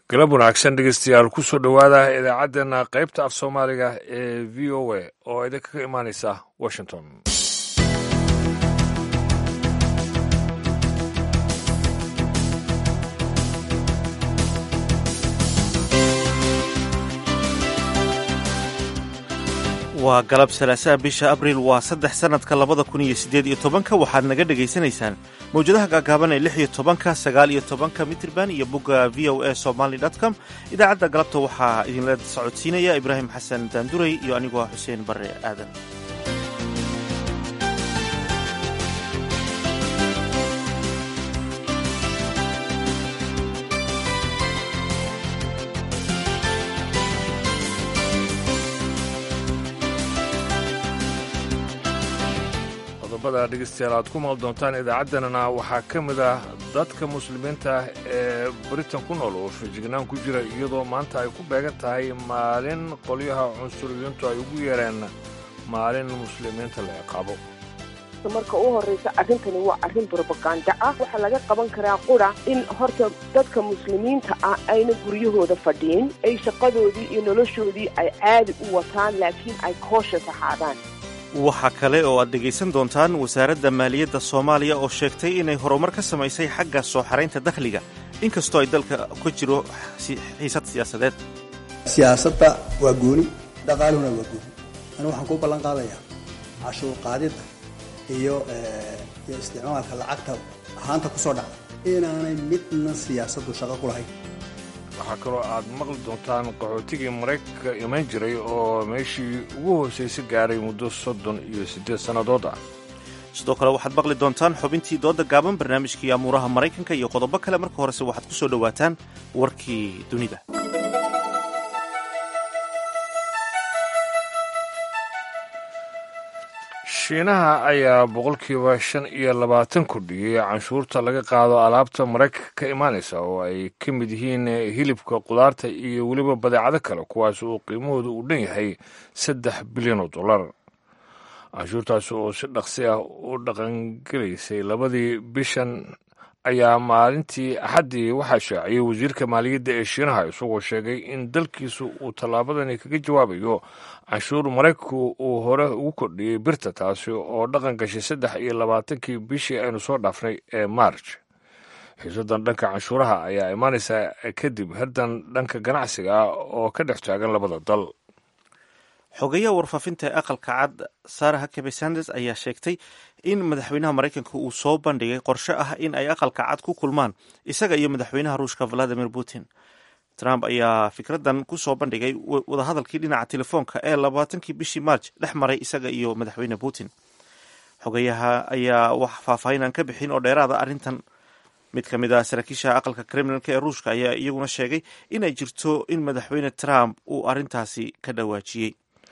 galab wanaagsan dhegeystayaal kusoo dhowaada idaacaddeenna qaybta af soomaaliga ee v o a oo idinka ka imaanaysa washington waa galab salaasaha bisha abriil waa saddex sannadka labada kun iyo siddeed iyo tobanka waxaad naga dhegaysanaysaan mawjadaha gaagaaban ee lix iyo tobanka sagaal iyo tobanka mitrban iyo bogga v o a somaly dot com idaacadda galabta waxaa idinla socodsiinaya ibraahim xasan daanduray iyo anigoo ah xuseen barre aadan qodobada dhegeystayaal aad ku maal doontaan idaacaddanana waxaa ka mid ah dadka muslimiinta ee britain ku nool oo fejignaan ku jira iyadoo maanta ay ku beegan tahay maalin qolyaha cunsuriyiintu ay ugu yeereen maalin muslimiinta la ciqaabo marka u horreysa arrintani waa arrin brobaganda ah waxaa laga qaban karaa qura in horta dadka muslimiinta ah ayna guryahooda fadhiin ay shaqadoodii iyo noloshoodii ay caadi u wataan laakiin ay koosha saxaadaan waxaa kale oo aad dhegaysan doontaan wasaaradda maaliyadda soomaaliya oo sheegtay inay horumar ka samaysay xagga soo xaraynta dakhliga inkastoo ay dalka ka jiro xiisad siyaasadeed siyaasadda waa gooni dhaqaaluhuna waa gooni anu waxaan kuu ballan qaadayaa cashuur qaadidda iyo iyo isticmaalka lacagta ahaanta ku soo dhacda inaanay midna siyaasaddu shaqo ku lahayn waxaa kaloo aad maqli doontaan qaxootigii maraykanka iman jiray oo meeshii ugu hoosaysa gaaray muddo soddon iyo siddeed sannadood ah sidoo kale waxaad maqli doontaan xubintii dooda gaaban barnaamijkii amuuraha maraykanka iyo qodobo kale marka horese waxaad ku soo dhowaataan warkii dunida shiinaha ayaa boqolkiiba shan iyo labaatan kordhiyey canshuurta laga qaado alaabta maraykanka ka imaanaysa oo ay ka mid yihiin hilibka qudaarta iyo weliba badeecado kale kuwaas oo qiimahooda uu dhan yahay saddex bilyan oo dollar canshuurtaasi oo si dhaqsi ah u dhaqangelaysay labadii bishan ayaa maalintii axaddii waxaa shaaciyey wasiirka maaliyadda ee shiinaha isagoo sheegay in dalkiisu uu tallaabadani kaga jawaabayo canshuur maraykanku uu hore ugu kordhiyey birta taasi oo dhaqan gashay saddex iyo labaatankii bishii aynu soo dhaafnay ee marj xiisadan dhanka canshuuraha ayaa imaanaysa kadib haddan dhanka ganacsiga ah oo ka dhex taagan labada dal xogeyaha warfaafinta ee aqalka cad sarah hakebe sanders ayaa sheegtay in madaxweynaha maraykanka uu soo bandhigay qorshe ah in ay aqalka cad ku kulmaan isaga iyo madaxweynaha ruushka valadimir putin trump ayaa fikradan ku soo bandhigay wadahadalkii dhinaca telefoonka ee labaatankii bishii marj dhex maray isaga iyo madaxweyne putin xogeyaha ayaa wax faahfaahinan ka bixin oo dheeraada arrintan mid ka mid ah saraakiisha aqalka kremlinka ee ruushka ayaa iyaguna sheegay inay jirto in madaxweyne trump uu arrintaasi ka dhawaajiyey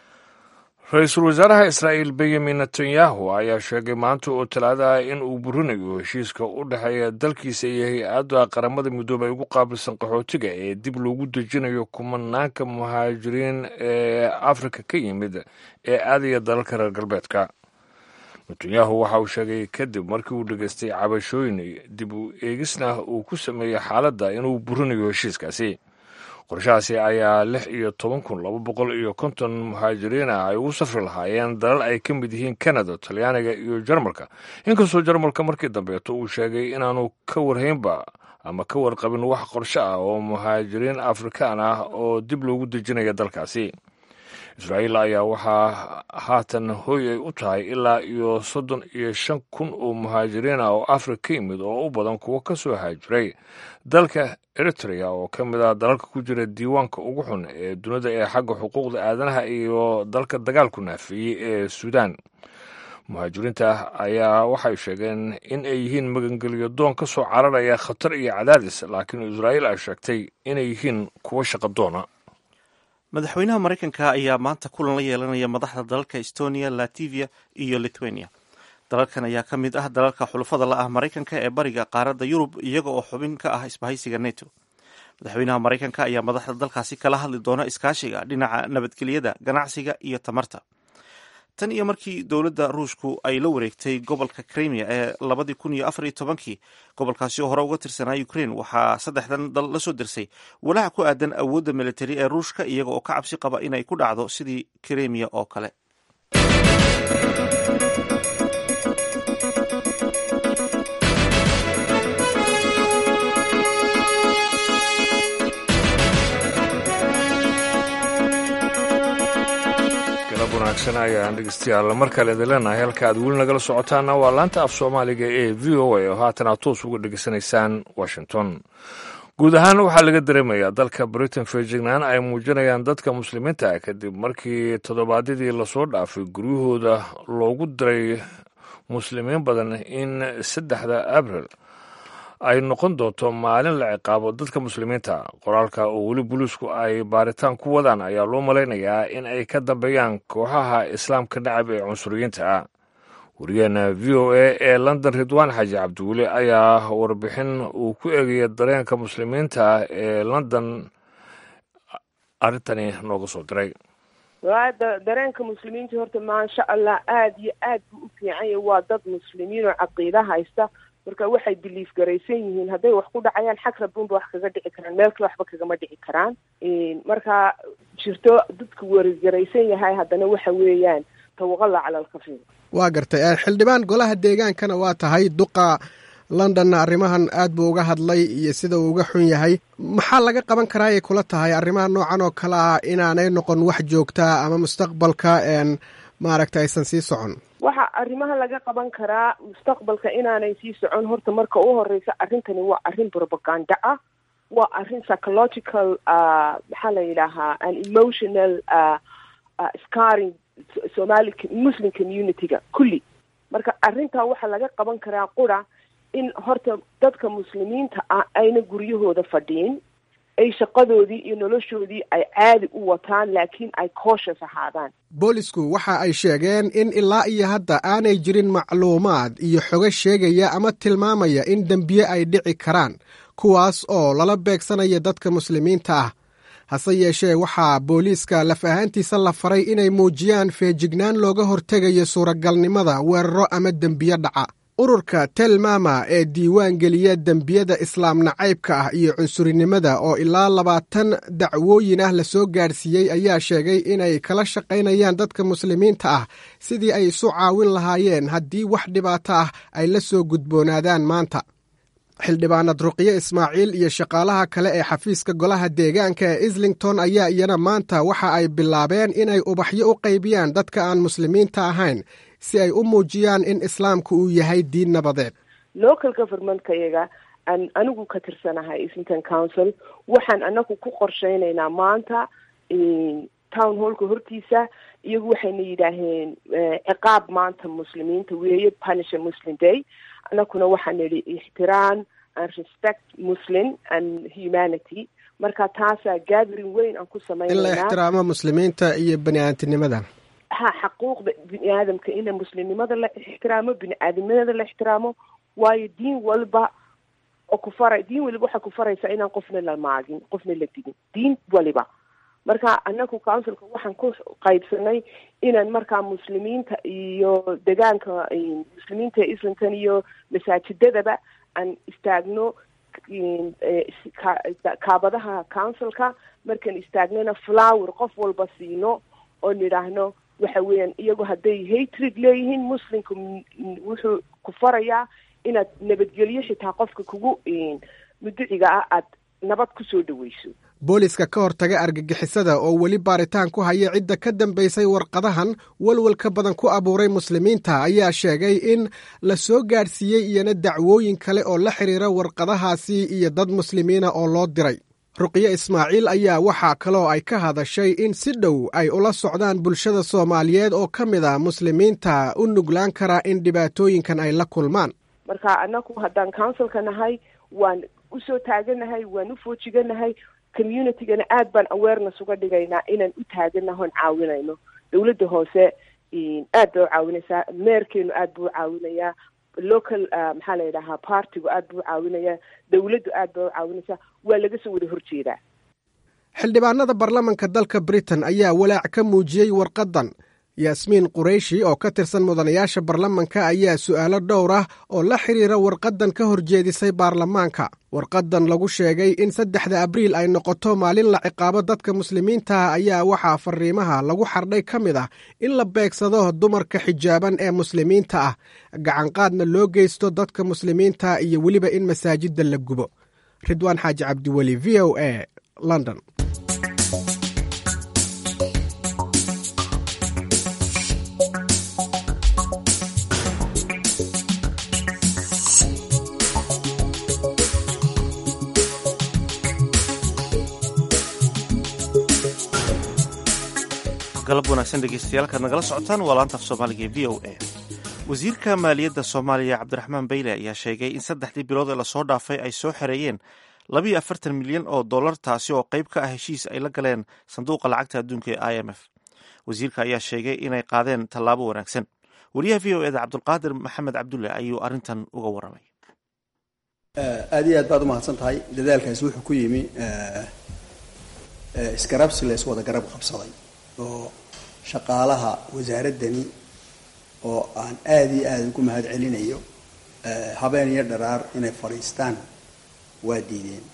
ra-iisul wasaaraha israa'iil benyamin netanyahu ayaa sheegay maanta oo talaada ah in uu burinayo heshiiska u dhexeeya dalkiisa iyo hay-adda qaramada midoobay ugu qaabilsan qaxootiga ee dib loogu dejinayo kumanaanka muhaajiriin ee afrika ka yimid ee aadaya dalalka reer galbeedka netanyahu waxa uu sheegay kadib markii uu dhegaystay cabashooyin dib u eegisna uu ku sameeyey xaaladda inuu burinayo heshiiskaasi qorshahaasi ayaa lix iyo toban kun laba boqol iyo konton muhaajiriin ah ay ugu safri lahaayeen dalal ay ka mid yihiin kanada talyaaniga iyo jarmalka inkastoo jarmalka markii dambeeto uu sheegay inaanu ka warhaynba ama ka warqabin wax qorshe ah oo muhaajiriin afrikaan ah oo dib loogu dejinaya dalkaasi israa'iil ayaa waxaa haatan hooy ay u tahay ilaa iyo soddon iyo shan kun oo muhaajiriin ah oo afrika ka yimid oo u badan kuwo ka soo haajiray dalka eritrea oo ka mid ah dalalka ku jira diiwaanka ugu xun ee dunida ee xagga xuquuqda aadanaha iyo dalka dagaalku naafiyey ee suudaan muhaajiriinta ayaa waxay sheegeen in ay yihiin magangelyo doon ka soo cararaya khatar iyo cadaadis laakiin israa'iil ay sheegtay inay yihiin kuwo shaqadoona madaxweynaha maraykanka ayaa maanta kulan la yeelanaya madaxda dalalka estonia lativia iyo lithuania dalalkan ayaa ka mid ah dalalka xulufada la ah maraykanka ee bariga qaaradda yurub iyaga oo xubin ka ah isbahaysiga neto madaxweynaha maraykanka ayaa madaxda dalkaasi kala hadli doona iskaashiga dhinaca nabadgelyada ganacsiga iyo tamarta tan iyo markii dowladda ruushku ay la wareegtay gobolka crimea ee labadii kun iyo afar iyo tobankii gobolkaasi oo hore uga tirsanaa ukraine waxaa saddexdan dal la soo dirsay walaac ku aadan awoodda militari ee ruushka iyaga oo ka cabsi qaba inay ku dhacdo sidii crimea oo kale wanaagsan ayaan dhegeystayaal mar kale idin leenahay halka aad weli nagala socotaana waa laanta af soomaaliga ee v o a oo haatan aad toos uga dhegeysanaysaan washington guud ahaan waxaa laga dareemayaa dalka britain fejignaan ay muujinayaan dadka muslimiinta ah kadib markii toddobaadyadii lasoo dhaafay guryahooda loogu diray muslimiin badan in saddexda abril ay noqon doonto maalin la ciqaabo dadka muslimiinta qoraalka oo weli booliisku ay baaritaan ku wadaan ayaa loo malaynayaa in ay ka dambeeyaan kooxaha islaamka nacab ee cunsuriyiinta ah wariyaheena v o a ee london ridwaan xaaji cabdiweli ayaa warbixin uu ku eegaya dareenka muslimiinta ee london arrintani nooga soo diray dareenka muslimiinta horta maasha allah aada iyo aad buu u fiicanya waa dad muslimiin oo caqiida haysta marka waxay biliif garaysan yihiin hadday wax ku dhacayaan xag rabunba wax kaga dhici karaan meel kale waxba kagama dhici karaan marka jirto dadka werigaraysan yahay haddana waxa weeyaan tawaqala cala alkafiir waa gartay xildhibaan golaha deegaankana waa tahay duqa londonna arrimahan aad buu uga hadlay iyo sida uu uga xun yahay maxaa laga qaban karaa ay kula tahay arrimaha noocan oo kale ah inaanay noqon wax joogtaa ama mustaqbalka maaragta aysan sii socon waxa arrimaha laga qaban karaa mustaqbalka inaanay sii socon horta marka u horeysa arrintani waa arrin propaganda ah waa arrin psychological maxaa la yidhaahaa an emotional scaring somali muslim community-ga kulli marka arrintaa waxaa laga qaban karaa qura in horta dadka muslimiinta ah ayna guryahooda fadhiin ay shaqadoodii iyo noloshoodii ay caadi u wataan laakiin ay cautious ahaadaan boolisku waxa ay sheegeen in ilaa iyo hadda aanay jirin macluumaad iyo xogo sheegaya ama tilmaamaya in dembiye ay dhici karaan kuwaas oo lala beegsanaya dadka muslimiinta ah hase yeeshee waxaa booliiska laf ahaantiisa la faray inay muujiyaan feejignaan looga hortegayo suuragalnimada weeraro ama dembiye dhaca ururka telmama ee diiwaan geliya dembiyada islaam nacaybka ah iyo cunsurinimada oo ilaa labaatan dacwooyin ah lasoo gaadhsiiyey ayaa sheegay inay kala shaqaynayaan dadka muslimiinta ah sidii ay isu caawin lahaayeen haddii wax dhibaato ah ay la soo gudboonaadaan maanta xildhibaanad ruqyo ismaaciil iyo shaqaalaha kale ee xafiiska golaha deegaanka ee islington ayaa iyana maanta waxa ay bilaabeen inay ubaxyo u qaybiyaan dadka aan muslimiinta ahayn si ay u muujiyaan in islaamku uu yahay diin nabadeed local governmentkayaga aan anigu ka tirsanahay islington council waxaan anagu ku qorsheynaynaa maanta town hallka hortiisa iyagu waxayna yidhaaheen ciqaab maanta muslimiinta weeye punisher muslim day anakuna waxaan nidhi ixtiraam and respect muslim and humanity marka taasaa gathering weyn aan ku in la samaynaynaa ixtiraamo muslimiinta iyo bani aadamtinimada ha xaquuqda bini aadamka in muslimnimada la ixtiraamo bini aadamnimada la ixtiraamo waayo diin walba oo ku faray diin waliba waxay ku faraysaa inaan qofna la maagin qofna la digin diin waliba marka anagu councilka waxaan ku qaybsanay inaan markaa muslimiinta iyo degaanka muslimiinta ee islaamkan iyo masaajidadaba aan istaagno kaabadaha councilka markaan istaagnana flower qof walba siino oo nidhaahno waxa weeyaan iyagu hadday hatred leeyihiin muslimka wuxuu ku farayaa inaad nabadgelyo xitaa qofka kugu muduciga ah aad nabad kusoo dhaweyso booliska ka hortaga argagixisada oo weli baaritaan ku haya cidda ka dambaysay warqadahan walwalka badan ku abuuray muslimiinta ayaa sheegay in la soo gaadhsiiyey iyana dacwooyin kale oo la xidhiira warqadahaasi iyo dad muslimiina oo loo diray ruqyo ismaaciil ayaa waxaa kaloo ay ka hadashay in si dhow ay ula socdaan bulshada soomaaliyeed oo ka mid a muslimiinta u nuglaan karaa in dhibaatooyinkan ay la kulmaan marka anagu haddaan councilka nahay waan usoo taaganahay waan u foojiganahay communitygana aad baan awareness uga dhigaynaa inaan u taaganaho on caawinayno dowladda hoose aad bay u caawinaysaa meerkeenu aad buu u caawinayaa local maxaa la yidhahaa partigu aad buu u caawinayaa dowladdu aad bay u caawinaysaa waa laga soo wada horjeedaa xildhibaanada baarlamanka dalka britain ayaa walaac ka muujiyey warqaddan yaasmiin qurayshi oo ka tirsan mudanayaasha baarlamanka ayaa su'aalo dhowr ah oo la xidhiira warqaddan ka horjeedisay baarlamaanka warqaddan lagu sheegay in saddexda abriil ay noqoto maalin la ciqaabo dadka muslimiintaah ayaa waxaa fariimaha lagu xardhay ka mid ah in la beegsado dumarka xijaaban ee muslimiinta ah gacanqaadna loo geysto dadka muslimiinta iyo weliba in masaajidda la gubo ridwaan xaaji cabdiweli v o a london galab wanaagsan dhegeystayaal kaad nagala socotaan waa laanta af soomaaliga ee v o a wasiirka maaliyadda soomaaliya cabdiraxmaan beyle ayaa sheegay in saddexdii bilood ee lasoo dhaafay ay soo xereeyeen labiyo afartan milyan oo dollar taasi oo qayb ka ah heshiis ay la galeen sanduuqa lacagta adduunka ee i m f wasiirka ayaa sheegay inay qaadeen tallaabo wanaagsan wariyaha v o eda cabdulqaadir maxamed cabdulle ayuu arrintan uga warramay aad iyo aad baad umahadsan tahay dadaalkaasi wuxuu ku yimi isgarabsi la iswada garab qabsaday oo shaqaalaha wasaaraddani oo aan aada iyo aada ugu mahad celinayo habeen iyo dharaar inay fadhiistaan waa diideen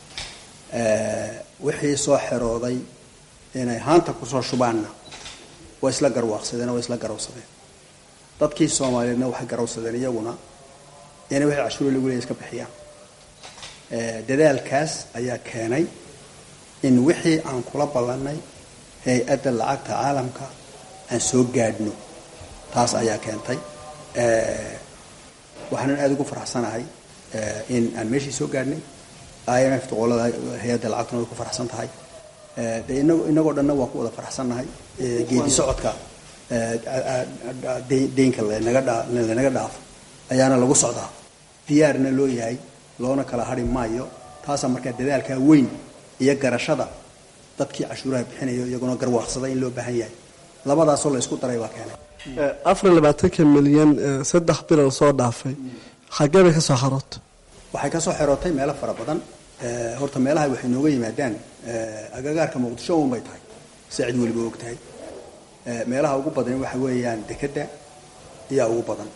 wixii soo xerooday inay haanta kusoo shubaanna waa isla garwaaqsadeen oo waa isla garawsadeen dadkii soomaaliyeedna waxay garawsadeen iyaguna inay wixii cashuuro lagu leeya iska bixiyaan dadaalkaas ayaa keenay in wixii aan kula ballannay hay-adda lacagta caalamka aan soo gaadhno taas ayaa keentay waxaanan aada ugu faraxsanahay in aan meeshii soo gaadhnay i m f doqolada hay-adda lacagtuna way ku faraxsan tahay de inag inagoo dhanna waa ku wada faraxsannahay geedi socodka deynka lanaga dha lanaga dhaafo ayaana lagu socdaa diyaarna loo yahay loona kala hari maayo taasaa markaa dadaalkaa weyn iyo garashada dadkii cashuuraha bixinayo iyaguna garwaaqsada in loo baahan yahay labadaasoo la isku daray baa keenay afar iyo labaatanka milyan saddex bilal soo dhaafay xagee bay ka soo xaroota waxay ka soo xerootay meelo fara badan horta meelaha waxay nooga yimaadaan agagaarka muqdisho un bay tahay si cid weliba og tahay meelaha ugu badan waxa weeyaan dekedda ayaa ugu badan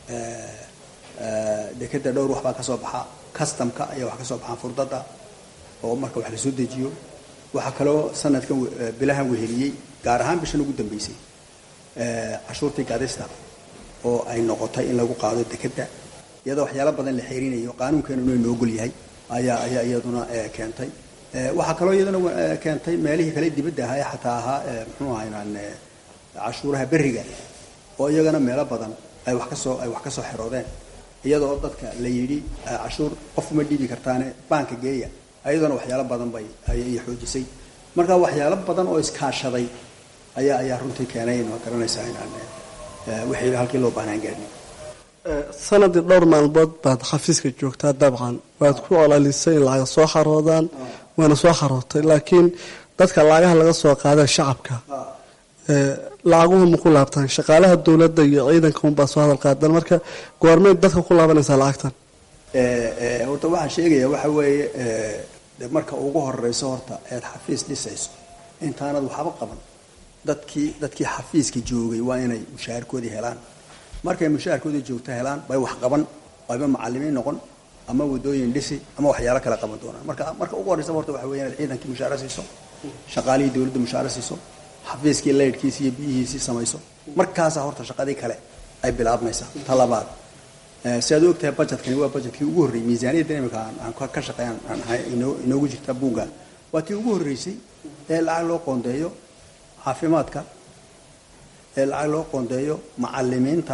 dekedda dhowr wax baa ka soo baxa customka ayaa wax ka soo baxaan furdada oo marka wax lasoo dejiyo waxaa kaloo sanadkan bilahan weheliyey gaar ahaan bishan ugu dambeysay cashuurtii gadista oo ay noqotay in lagu qaado dekedda iyadoo waxyaalo badan la xeerinayo qaanuunkeenuna inoo gol yahay ayaa ayaa iyaduna keentay waxaa kaloo iyaduna keentay meelihii kale dibadda ahaa ee xataa ahaa muxuu ahaynaan cashuuraha berriga oo iyagana meelo badan ay wax kasoo ay wax kasoo xeroodeen iyadoo dadka la yidhi cashuur qof ma dhiibi kartaane baanka geeya ayaduna waxyaalo badan bay ayay xoojisay marka waxyaalo badan oo iskaashaday ayaa ayaa runtii keenay ma garanaysaa inaan wixii halkii loo baahnaan gaadhin sanadii dhowr maalmood baad xafiiska joogtaa dabcan waad ku olalisay in lacaga soo xaroodaan waana soo xarootay laakiin dadka lacagaha laga soo qaada shacabka lacaguhu ma ku laabtaan shaqaalaha dowladda iyo ciidanka unbaa soo hadal qaadan marka goormeed dadka ku laabanaysaa lacagtan horta waxaan sheegayaa waxa weeye de marka ugu horeyso horta eed xafiis dhisayso intaanad waxba qaban dadkii dadkii xafiiska joogay waa inay mushaharkoodii helaan markay mushaharkoodii joogto helaan bay wax qaban ayba macalimiin noqon ama wadooyin dhisi ama waxyaalo kale qaban doonaan marka marka ugu horeysa horta waxa weya inaad ciidankii mushaaro siiso shaqaalihii dowladda mushaaro siiso xafiiskii laydhkiisi iyo biyihiisii samayso markaasaa horta shaqadii kale ay bilaabmaysaa ta labaad si aad u ogtahay budgetkani waa budgetkii ugu horreeyey miisaaniyadda imika aan ka shaqeey aan ahay inoogu jirta buugga waa tii ugu horreysay ee lacag loo qoondeeyo caafimaadka ee lacag loo qoondeeyo macalimiinta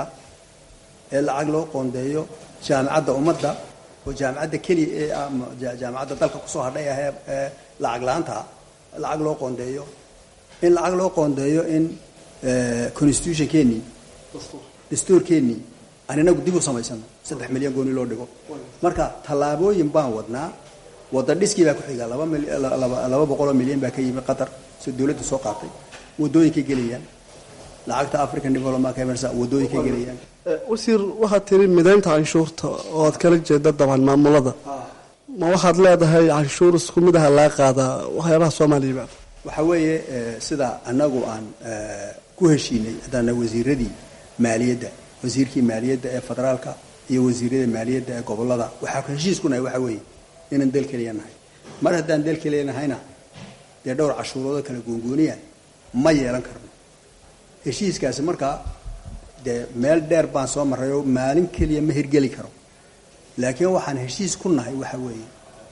ee lacag loo qoondeeyo jaamicadda ummadda oo jaamicadda keliya ee jaamicadda dalka kusoo hadhay ah ee lacag la-aanta lacag loo qoondeeyo in lacag loo qoondeeyo in constitutionkeenii dastuurkeenii aan inagu dib u samaysano saddex milyan gooni loo dhigo marka tallaabooyin baan wadnaa wada dhiskii baa ku xiga laba boqoloo milyan baa ka yimi qatar si dowladda soo qaatay wadooyinkay gelayaan lacagta african development camersa wadooyinkay gelayaan wasiir waxaad tiri midaynta canshuurta oo aad kala jeeda dabcan maamulada ma waxaad leedahay canshuur isku mid aha laga qaadaa waxyaabaha soomaaliyaba waxa weeye sida anagu aan ku heshiinay haddaana wasiiradii maaliyadda wasiirkii maaliyadda ee federaalka iyo wasiirada maaliyadda ee gobolada waxaa heshiis ku nahay waxa weeye inaan dal keliya nahay mar haddaan dal keliya nahayna dee dhowr cashuuroodo kala goongooniya ma yeelan karno heshiiskaasi markaa dee meel dheer baan soo marray oo maalin keliya ma hirgeli karo laakiin waxaan heshiis ku nahay waxa weeye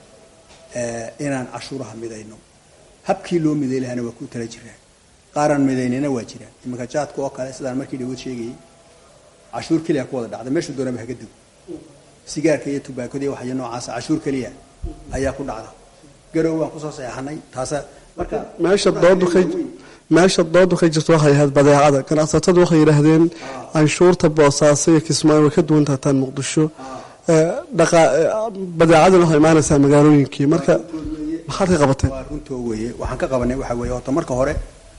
inaan cashuuraha midayno habkii loo miday lahana waa ku tala jiraan qaaraan midaynina waa jiraan iminka jaadka oo kale sidaan markii dhawood sheegayay cashuur keliya ku wada dhacda meeshuu doonaba haga dego sigaarka iyo tubaakada iyo waxyo noocaasa cashuur keliya ayaa ku dhacda garow waan kusoo saxeexanay taasa marka meesha doodu ka meesha doodu ka jirto waxay ahayd badeecada ganacsatadu waxay yidhaahdeen canshuurta boosaaso iyo kismaayo way ka duwan tahataan muqdisho badeecaduna waxay imaanaysaa magaalooyinkii marka maxaad ka qabateen waa runtoo weeye waxaan ka qabanay waxa weeye horta marka hore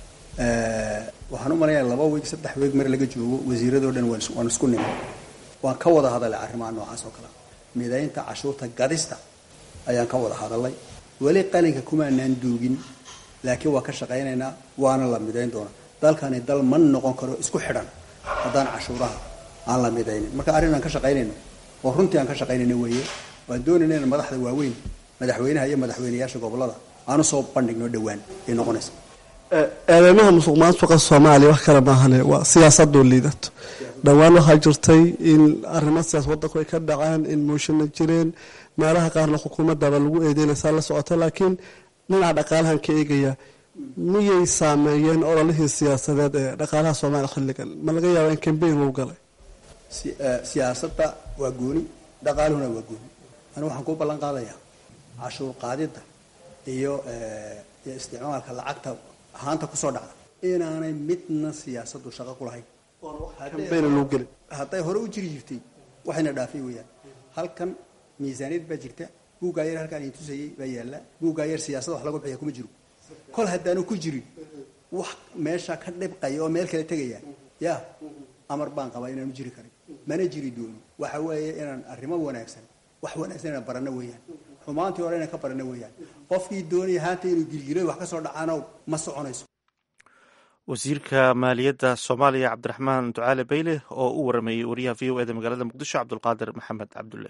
waxaan u malayaa laba weeg saddex weeg mar laga joogo wasiiradoo dhan waan isku nimay waan ka wada hadalay arrimaha noocaas oo kale midaynta cashuurta gadista ayaan ka wada hadalay weli qalinka kumaanaan duugin laakiin waa ka shaqaynaynaa waana la midayn doonaa dalkani dal ma noqon karo isku xidhan haddaan cashuuraha aan la midaynin marka arrin aan ka shaqaynayno oo runtii aan ka shaqaynayno weeye waan doonayna in madaxda waaweyn madaxweynaha iyo madaxweynayaasha gobolada aanu soo bandhigno dhowaan ay noqonaysa eedeymaha musuq maasuqa soomaaliya wax kale maahane waa siyaasadoo liidato dhowaan waxaa jirtay in arrimo siyaas wadanku ay ka dhacaan in muushana jireen meelaha qaarna xukuumadaba lagu eedeynaysaa la socota laakiin dhinaca dhaqaalahan ka eegaya miyay saameeyeen ololihii siyaasadeed ee dhaqaalaha soomaaliya xilligan ma laga yaaba in kambeyn lagu galay siyaasadda waa gooni dhaqaaluhuna waa gooni anigu waxaan kuu ballan qaadayaa cashuur qaadidda iyo iyo isticmaalka lacagta ahaanta kusoo dhacda inaanay midna siyaasadu shaqo ku lahayn kambeyn lagu gelin hadday hore u jiri jirtay waxayna dhaafay weeyaan halkan miisaaniyad baa jirta buuggaa yar halkaan idin tusayay baa yaalla buuggaa yar siyaasada wax lagu bixiya kuma jiro kol haddaanu ku jirin wax meesha ka dhibqaya oo meel kale tegaya ya amar baan qabaa inaanu jiri karin mana jiri doono waxa weeye inaan arrimo wanaagsan wax wanaagsan inaan barano weeyaan xumaantii hore inaan ka barano weeyaan qofkii doonaya haanta inuu gilgilay wax ka soo dhacaano ma soconayso wasiirka maaliyadda soomaaliya cabdiraxmaan ducaale bayle oo u warameeyey wariyaha v o eda magaalada muqdisho cabdulqaadir maxamed cabdulle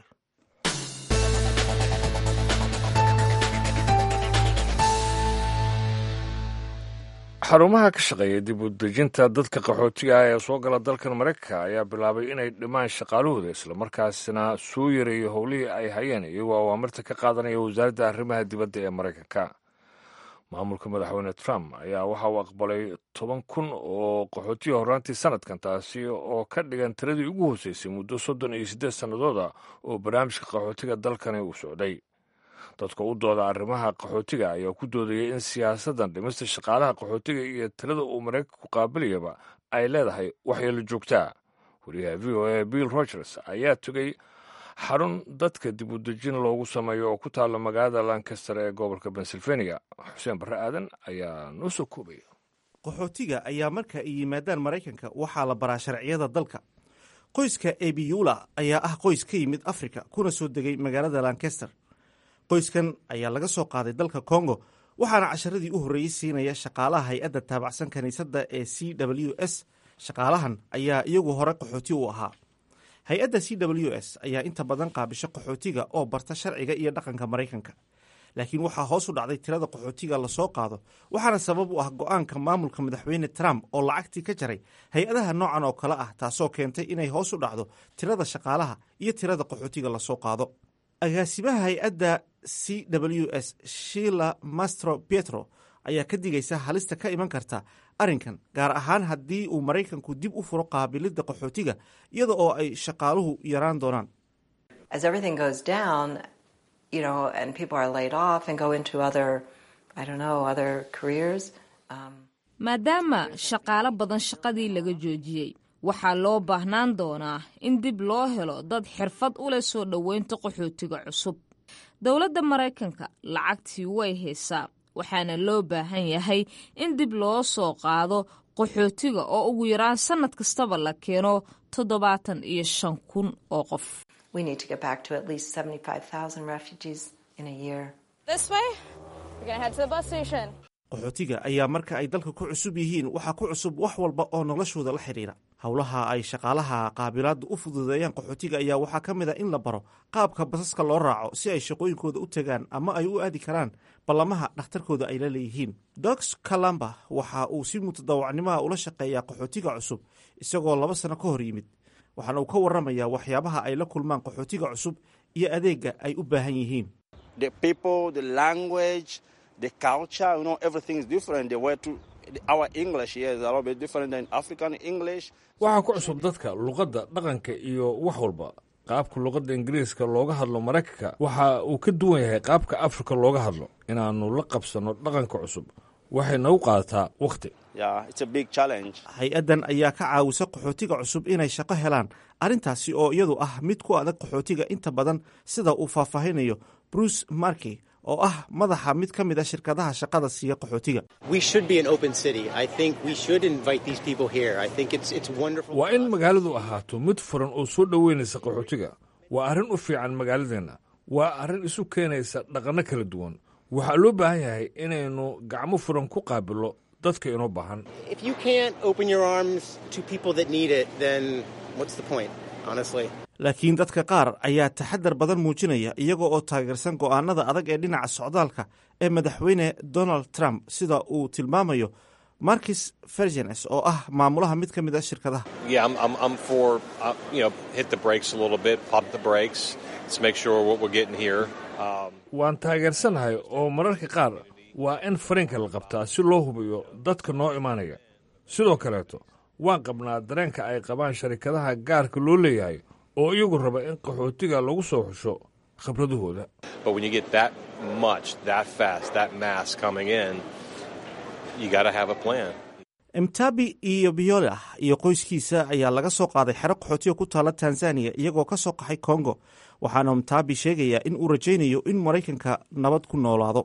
xarumaha ka shaqeeya dib u dejinta dadka qaxootiga ah ee soo gala dalkan maraykanka ayaa bilaabay inay dhimaan shaqaalahooda islamarkaasna soo yareeyo howlihii ay hayeen iyagoo awaamirta ka qaadanaya wasaaradda arrimaha dibadda ee maraykanka maamulka madaxweyne trump ayaa waxa uu aqbalay toban kun oo qaxootiga horraantii sanadkan taasi oo ka dhigan tiradii ugu hooseysay muddo soddon iyo siddeed sannadooda oo barnaamijka qaxootiga dalkani uu socday dadka u dooda arrimaha qaxootiga ayaa ku doodayay in siyaasaddan dhimista shaqaalaha qaxootiga iyo talada uu maraykanku qaabilayaba ay leedahay waxyeelo joogtaa wariyaha v o a bill rogers ayaa tegay xarun dadka dib u dejin loogu sameeyo oo ku taalla magaalada lancaster ee gobolka pennsylvania xuseen barre aadan ayaa noo soo koobaya qaxootiga ayaa marka ay yimaadaan maraykanka waxaa la baraa sharciyada dalka qoyska ebiyula ayaa ah qoys ka yimid afrika kuna soo degay magaalada lancaster qoyskan ayaa laga soo qaaday dalka kongo waxaana casharadii u horreeyey siinaya shaqaalaha hay-adda taabacsan kiniisadda ee c w s shaqaalahan ayaa iyagu hore qaxooti u ahaa hay-adda c w s ayaa inta badan qaabisho qaxootiga oo barta sharciga iyo dhaqanka maraykanka laakiin waxaa hoos u dhacday tirada qaxootiga lasoo qaado waxaana sabab u ah go-aanka maamulka madaxweyne trump oo lacagtii ka jaray hay-adaha noocan oo kale ah taasoo keentay inay hoos u dhacdo tirada shaqaalaha iyo tirada qaxootiga lasoo qaado agaasimaha hay-adda c w s shila mastro pietro ayaa ka digaysa halista ka iman karta arrinkan gaar ahaan haddii uu maraykanku dib u furo qaabilidda qaxootiga iyada oo ay shaqaaluhu yaraan doonaan maadaama shaqaalo badan shaqadii laga joojiyey waxaa loo baahnaan doonaa in dib loo helo dad xirfad u leh soo dhoweynta qaxootiga cusub dowladda maraykanka lacagtii way haysaa waxaana loo baahan yahay in dib loo soo qaado qaxootiga oo ugu yaraan sannad kastaba la keeno toddobaatan iyo shan kun oo qof qaxootiga ayaa marka ay dalka ku cusub yihiin waxaa ku cusub wax walba oo noloshooda la xidhiira howlaha ay shaqaalaha qaabilaadda u fududeeyaan qaxootiga ayaa waxaa ka mid a in la baro qaabka basaska loo raaco si ay shaqooyinkooda u tagaan ama ay u aadi karaan ballamaha dhakhtarkooda ay la leeyihiin dox kalamba waxa uu si mutadawacnimaha ula shaqeeyaa qaxootiga cusub isagoo laba sano ka hor yimid waxaana uu ka warramayaa waxyaabaha ay la kulmaan qaxootiga cusub iyo adeegga ay u baahan yihiin waxaa ku cusub dadka luqadda dhaqanka iyo wax walba qaabka luqadda ingiriiska looga hadlo maraykanka waxa uu ka duwan yahay qaabka afrika looga hadlo inaannu la qabsanno dhaqanka cusub waxay nagu qaadataa wakhti hay-addan ayaa ka caawisa qaxootiga cusub inay shaqo helaan arrintaasi oo iyadu ah mid ku adag qaxootiga inta badan sida uu faahfaahinayo bruce markey oo ah madaxa mid ka mid a shirkadaha shaqada siiya qaxootiga waa in magaaladu ahaato mid furan oo soo dhoweynaysa qaxootiga waa arrin u fiican magaaladeenna waa arrin isu keenaysa dhaqanno kala duwan waxaa loo baahan yahay inaynu gacmo furan ku qaabillo dadka inoo baahan laakiin dadka qaar ayaa taxadar badan muujinaya iyaga oo taageersan go'aanada adag ee dhinaca socdaalka ee madaxweyne donald trump sida uu tilmaamayo markis fergenes oo ah maamulaha mid ka mid a shirkadaha waan taageersanahay oo mararka qaar waa in fariinka la qabtaa si loo hubiyo dadka noo imaanaya sidoo kaleeto waan qabnaa dareenka ay qabaan sharikadaha gaarka loo leeyahay oo iyagu raba in qaxootiga lagu soo xusho khibradahooda emtabi iyo biola iyo qoyskiisa ayaa laga soo qaaday xero qaxootiga ku taala tanzaniya iyagoo ka soo qaxay kongo waxaana emtabi sheegayaa in uu rajaynayo in maraykanka nabad ku noolaado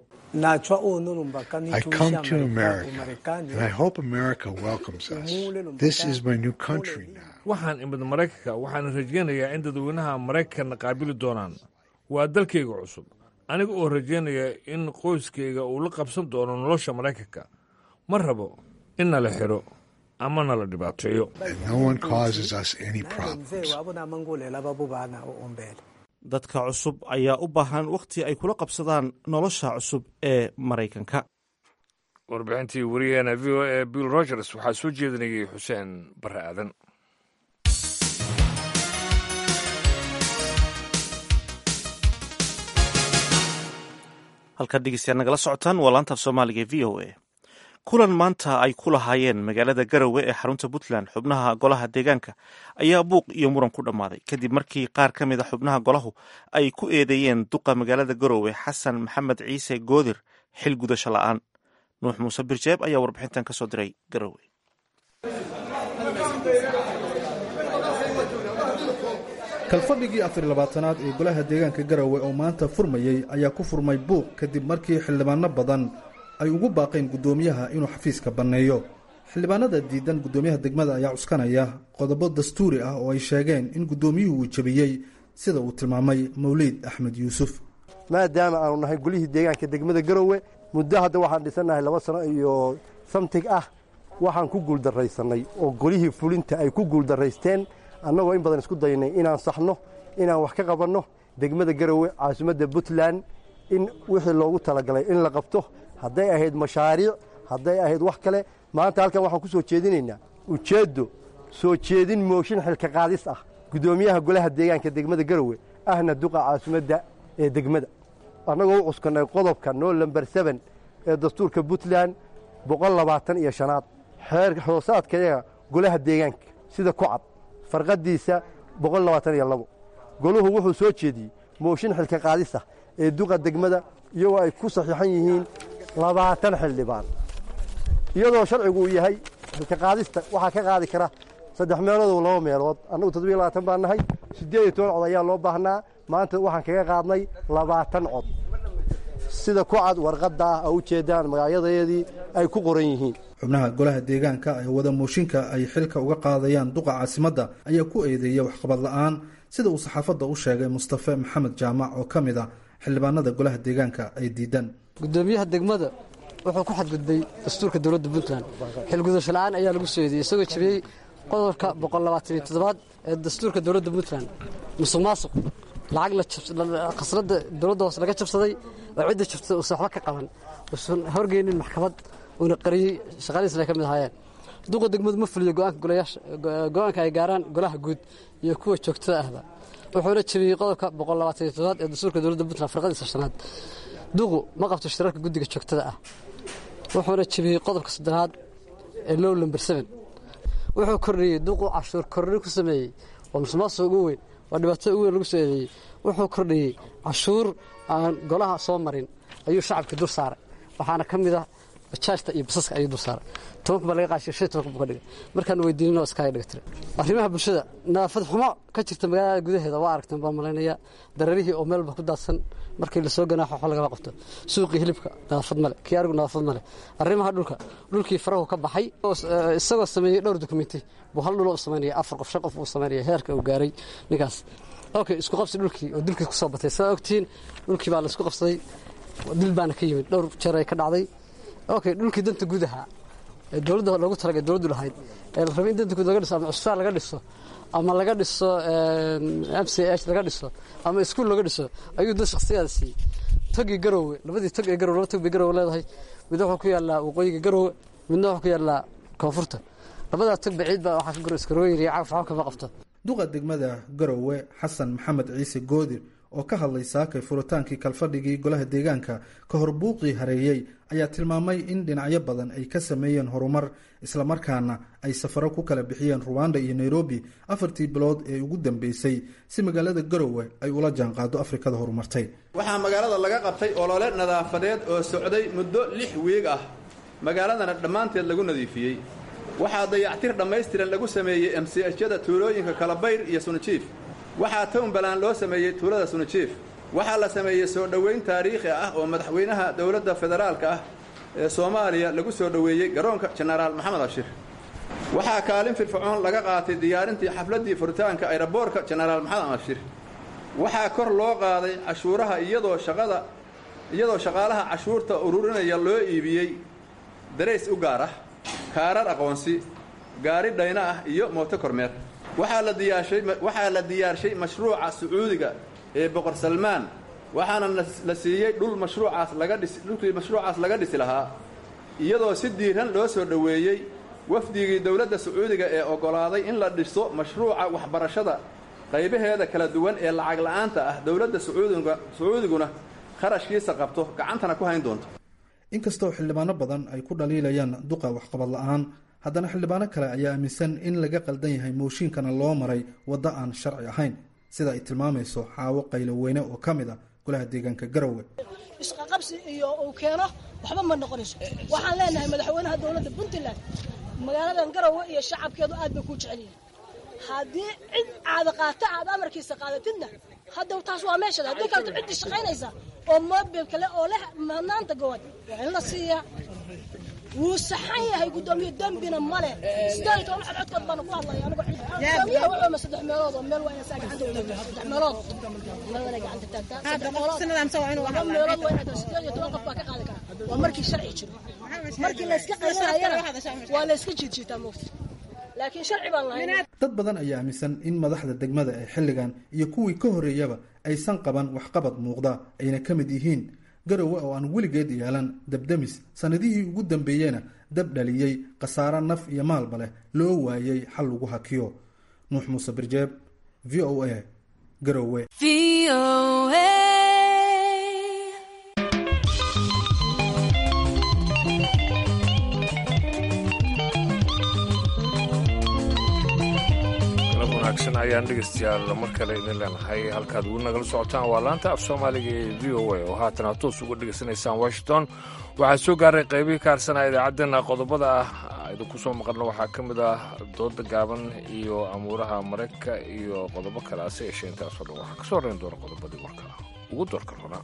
waxaan imid maraykanka waxaana rajaynayaa in dadweynaha maraykanna qaabili doonaan waa dalkayga cusub aniga oo rajaynaya in qoyskayga uu la qabsan doono nolosha maraykanka ma rabo in nala xidho ama nala dhibaateeyo dadka cusub ayaa u baahan wakhti ay kula qabsadaan nolosha cusub ee maraykanka warbixintii wariyaheena v o e bill rogers waxaa soo jeedinayay xuseen barre aadan halkaad dhegeystayaal nagala socotaan waa laanta af soomaaliga v o a kulan maanta ay ku lahaayeen magaalada garowe ee xarunta puntland xubnaha golaha deegaanka ayaa buuq iyo muran ku dhammaaday kadib markii qaar ka mid a xubnaha golahu ay ku eedeeyeen duqa magaalada garowe xasan maxamed ciise goodir xil gudasho la'aan nuux muuse birjeeb ayaa warbixintan ka soo diray garowe kalfadhigii afar labaatanaad ee golaha deegaanka garowe oo maanta furmayey ayaa ku furmay buuq kadib markii xildhibaano badan ay ugu baaqeen guddoomiyaha inuu xafiiska banneeyo xildhibaanada diidan guddoomiyaha degmada ayaa cuskanaya qodobo dastuuri ah oo ay sheegeen in guddoomiyuhu uu jebiyey sida uu tilmaamay mawliid axmed yuusuf maadaama aanu nahay golihii deegaanka degmada garowe muddo hadda waxaan dhisannahay laba sano iyo samtig ah waxaan ku guuldarraysannay oo golihii fulinta ay ku guuldarraysteen annagoo in badan isku daynay inaan saxno inaan wax ka qabanno degmada garowe caasimadda puntland in wixii loogu talagalay in la qabto hadday ahayd mashaariic hadday ahayd wax kale maanta halkan waxaan ku soo jeedinaynaa ujeeddo soo jeedin mooshin xilka qaadis ah guddoomiyaha golaha deegaanka degmada garowe ahna duqa caasimadda ee degmada annagoo u cuskannay qodobka noo lamber seben ee dastuurka puntland boqol labaatan iyo shanaad xeer hoosaadkayaga golaha deegaanka sida ku cad farqaddiisa boqol labaatan iyo labo goluhu wuxuu soo jeediyey mooshin xilka qaadis ah ee duqa degmada iyagoo ay ku saxiixan yihiin labaatan xildhibaan iyadoo sharcigu uu yahay xilka qaadista waxaa ka qaadi kara saddex meeloodoo laba meelood annagu toddobiyo labaatan baan nahay siddeed iyo toban cod ayaa loo baahnaa maanta waxaan kaga qaadnay labaatan cod sida ku cad warqadda ah oo ujeeddaan magacyadeedii ay ku qoran yihiin xubnaha golaha deegaanka ee wada mooshinka ay xilka uga qaadayaan duqa caasimadda ayaa ku eedeeyay waxqabad la'aan sida uu saxaafadda u sheegay mustafe maxamed jaamac oo ka mid ah xildhibaanada golaha deegaanka ay diidaan guddoomiyaha degmada wuxuu ku xadgudbay dastuurka dowladda puntland xilgudasho la'aan ayaa lagu soo eedeeyey isagoo jabiyey qodobka boqollabaataniyo-toddobaad ee dastuurka dowladda puntland musuq maasuq lacag khasnada dowladda hoose laga jabsaday oo cidda jabsaday uusan waxba ka qaban uusan horgeynin maxkamad uuna qariyey shaqadiisna ay ka mid ahaayeen duqa degmadu ma fuliyo go-aanka ay gaaraan golaha guud iyo kuwa joogtada ahba wuxuuna jabiyey qodobka boqollabaataniyo-toddobaad ee dastuurka dowladda puntland farqadiisa shanaad duqu ma qabto shirarka guddiga joogtada ah wuxuuna jebiyey qodobka soddonaad ee low number seven wuxuu kordhiyey duqu cashuur korri ku sameeyey waa musuqmaasuq ugu weyn waa dhibaato ugu weyn lagu soo eedeeyey wuxuu kordhiyey cashuur aan golaha soo marin ayuu shacabka dur saaray waxaana ka mid ah bajaajta iyo basaska ayuu dur saaray tobanka baa laga qaashiyo shan tobanka buu ka dhigay markaan weydiinino iskaaga dhiga tire arrimaha bulshada nadaafad xumo ka jirta magaalada gudaheeda waa aragteen baan malaynaya dararihii oo meelba ku daadsan markii lasoo ganaaxo waxba lagama qabto suuqii hilibka nadaafad male kii arigu nadaafad male arrimaha dhulka dhulkii farahu ka baxay isagoo sameeyey dhowr dokumenti buu hal dhulo u samaynaya afar qof shan qof uu samaynaya heerka uu gaaray ninkaas okay isku qabsi dhulkii oo dilkii kusoo batay sidaa ogtihiin dhulkii baa la isku qabsaday dil baana ka yimid dhowr jeer ay ka dhacday okay dhulkii danta guud ahaa ee dowladda loogu talagay dowladdu lahayd ee la rabay in danta guud laga dhiso ama cusbitaal laga dhiso ama laga dhiso m c h laga dhiso ama iskuul laga dhiso ayuu dad shakhsiyaada siiyey togii garowe labadii tog ee garowe laba tog bay garowe leedahay mid wuxuu ku yaallaa waqooyiga garowe midna wuxuu ku yaallaa koonfurta labadaa tog ba ciid baa waxaa ka goro iskarooyin iyo cagaf waxba kama qabto duqa degmada garowe xasan maxamed ciise goodir oo ka hadlay saakay furitaankii kalfadhigii golaha deegaanka ka hor buuqii hareeyey ayaa tilmaamay in dhinacyo badan ay ka sameeyeen horumar islamarkaana ay safaro ku kala bixiyeen ruwanda iyo nairobi afartii bilood ee ugu dambeysay si magaalada garowe ay ula jaanqaado afrikada horumartay waxaa magaalada laga qabtay olole nadaafadeed oo socday muddo lix wiig ah magaaladana dhammaanteed lagu nadiifiyey waxaa dayactir dhammaystiran lagu sameeyey emsiyada tuulooyinka kalabayr iyo sunijiif waxaa townbaland loo sameeyey tuulada sunijiif waxaa la sameeyey soo dhoweyn taariikhi ah oo madaxweynaha dowladda federaalka ah ee soomaaliya lagu soo dhoweeyey garoonka jenaraal maxamed ashir waxaa kaalin firfircoon laga qaatay diyaarintii xafladdii furitaanka ayraboorka jenaraal maxamed ashir waxaa kor loo qaaday cashuuraha iyadoo shaqada iyadoo shaqaalaha cashuurta ururinaya loo iibiyey darays u gaar ah kaarar aqoonsi gaari dhayno ah iyo mooto kormeer waxaa la diyaarshay waxaa la diyaarshay mashruuca sacuudiga ee boqor salmaan waxaana la siiyey dhul mashruucaas laga dhis dhulkii mashruucaas laga dhisi lahaa iyadoo si diiran loo soo dhoweeyey wafdigii dowladda sacuudiga ee oggolaaday in la dhiso mashruuca waxbarashada qaybaheeda kala duwan ee lacag la'aanta ah dowladda sacuudiga sacuudiguna kharashkiisa qabto gacantana ku hayn doonto inkastoo xildhibaano badan ay ku dhaliilayaan duqa waxqabad la-aan haddana xildhibaano kale ayaa aaminsan in laga qaldan yahay mooshiinkana loo maray waddo aan sharci ahayn sida ay tilmaamayso xaawo qayloweyne oo ka mid ah golaha deegaanka garowe isqaqabsi iyo uu keeno waxba ma noqonayso waxaan leenahay madaxweynaha dowladda puntland magaaladan garowe iyo shacabkeedu aad bay kuu jecel yihiin haddii cid caada qaata aad amarkiisa qaadatidna haddaw taas waa meeshada haddii kaleto ciddii shaqaynaysa oo mobil kale oo leh mahadnaanta gobad waa in la siiyaa wuu saxan yahay guddoomiye dembina male sideed iyo toban codcodkood baana ku hadlaya anigo guddoomiyaha wuxuuma saddex meelood oo meel waa inaa saa gacanta u taagtaa saddex meelood meel waa inay gacanta taagtaa saddex meelood laba meelood waa inaa taa sideed iyo toban qof baa ka qaadi kara waa markii sharci jiro markii layska qaysanayana waa layska jiidjiitaa moogta laakiin sharci baan lahayn dad badan ayaa aaminsan in madaxda degmada ee xilligan iyo kuwii ka horreeyaba aysan qaban waxqabad muuqda ayna ka mid yihiin garowe oo aan weligeed yeelan dabdemis sannadihii ugu dambeeyena dab dhaliyey khasaare naf iyo maalba leh loo waayey xal lagu hakiyo nuux muuse birjeeb v o a garowe wanaagsan ayaan dhegeystayaal mar kale idin leenahay halkaad ugu nagala socotaan waa laanta af soomaaliga ee v o a oo haatan aad toos uga dhegaysanaysaan washington waxaa soo gaaray qaybihii kaarsanaa idaacaddeenna qodobada ah idinku soo maqalna waxaa ka mid ah dooda gaaban iyo amuuraha maraykanka iyo qodobo kale ase yeeshee intaasoo dhan waxaa ka soo horrayn doona qodobadii warka ugu doorka roona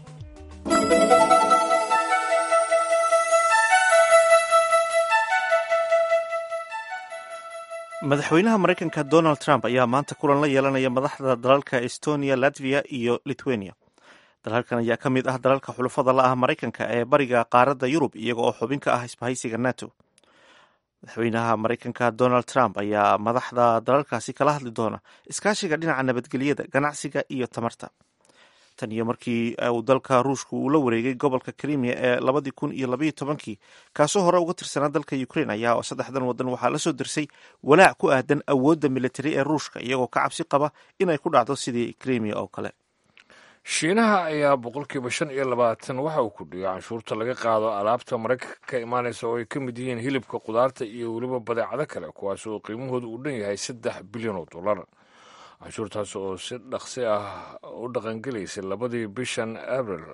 madaxweynaha maraykanka donald trump ayaa maanta kulan la yeelanaya madaxda dalalka estonia latvia iyo lithuania dalalkan ayaa ka mid ah dalalka xulafada la ah maraykanka ee bariga qaaradda yurub iyaga oo xubin ka ah isbahaysiga nato madaxweynaha maraykanka donald trump ayaa madaxda dalalkaasi kala hadli doona iskaashiga dhinaca nabadgelyada ganacsiga iyo tamarta tan iyo markii uu dalka ruushku uu la wareegay gobolka krimiya ee labadii kun iyo labaiyo tobankii kaasoo hore uga tirsanaa dalka ukrain ayaa saddexdan wadan waxaa la soo dirsay walaac ku aadan awoodda militari ee ruushka iyagoo ka cabsi qaba inay ku dhacdo sidii krimiya oo kale shiinaha ayaa boqolkiiba shan iyo labaatan waxa uu kordhiyay canshuurta laga qaado alaabta maraykanka ka imaanaysa oo ay ka mid yihiin hilibka khudaarta iyo weliba badeecado kale kuwaas oo qiimahooda uu dhan yahay saddex bilyan oo dollar canshuurtaas oo si dhaqsi ah u dhaqangelaysay labadii bishan abril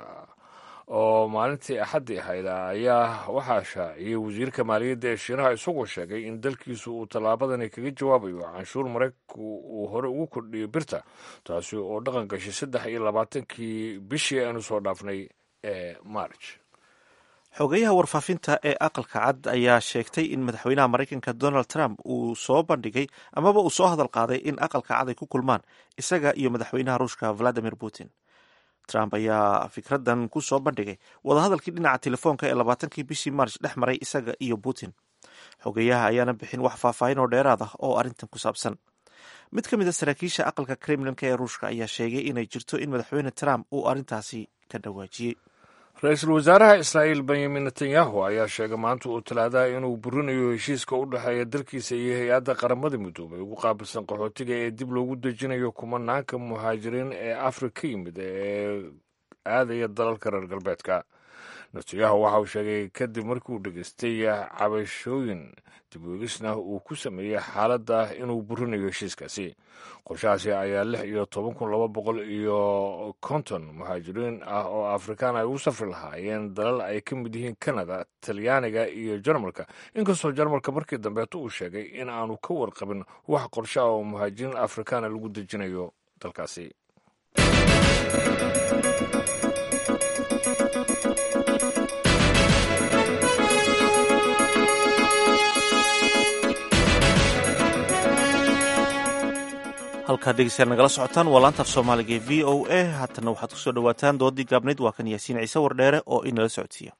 oo maalintii axaddii ahayd ayaa waxaa shaaciyey wasiirka maaliyadda ee shiinaha isagoo sheegay in dalkiisu uu tallaabadani kaga jawaabayo canshuur maraykanku uu hore ugu kordhiyay birta taasi oo dhaqan gashay saddex iyo labaatankii bishii aynu soo dhaafnay ee march xogeyaha warfaafinta ee aqalka cad ayaa sheegtay in madaxweynaha maraykanka donald trump uu soo bandhigay amaba uu soo hadal qaaday in aqalka cad ay ku kulmaan isaga iyo madaxweynaha ruushka valadimir putin trump ayaa fikradan ku soo bandhigay wadahadalkii dhinaca telefoonka ee labaatankii bishii march dhex maray isaga iyo putin xogeyaha ayaana bixin wax faahfaahin oo dheeraad ah oo arrintan ku saabsan mid ka mid a saraakiisha aqalka kremlinka ee ruushka ayaa sheegay inay jirto in madaxweyne trump uu arrintaasi ka dhawaajiyey ra-iisul wasaaraha israa'iil benyamin netanyahu ayaa sheegay maanta uu talaadaha inuu burinayo heshiiska u dhexeeya dalkiisa iyo hay-adda qaramada midoobay ugu qaabilsan qaxootiga ee dib loogu dejinayo kumanaanka muhaajiriin ee afrika ka yimid ee aadaya dalalka reer galbeedka netanyahu waxa uu sheegay kadib markii uu dhegeystay cabashooyin dibweegisna uu ku sameeyey xaaladda inuu burinayo heshiiskaasi qorshahaasi ayaa lix iyo toban kun laba boqol iyo konton muhaajiriin ah oo afrikaan ay u safri lahaayeen dalal ay ka mid yihiin kanada talyaaniga iyo jarmalka inkastoo jarmalka markii dambeeto uu sheegay in aanu ka warqabin wax qorshe ah oo muhaajiriin afrikaana lagu dejinayo dalkaasi halkaad dhegeystayaal nagala socotaan waa laantaaf soomaaliga ee v o a haatana waxaad kusoo dhawaataan doodii gaabnayd waa kan yaasiin ciise wardheere oo inala socodsiiya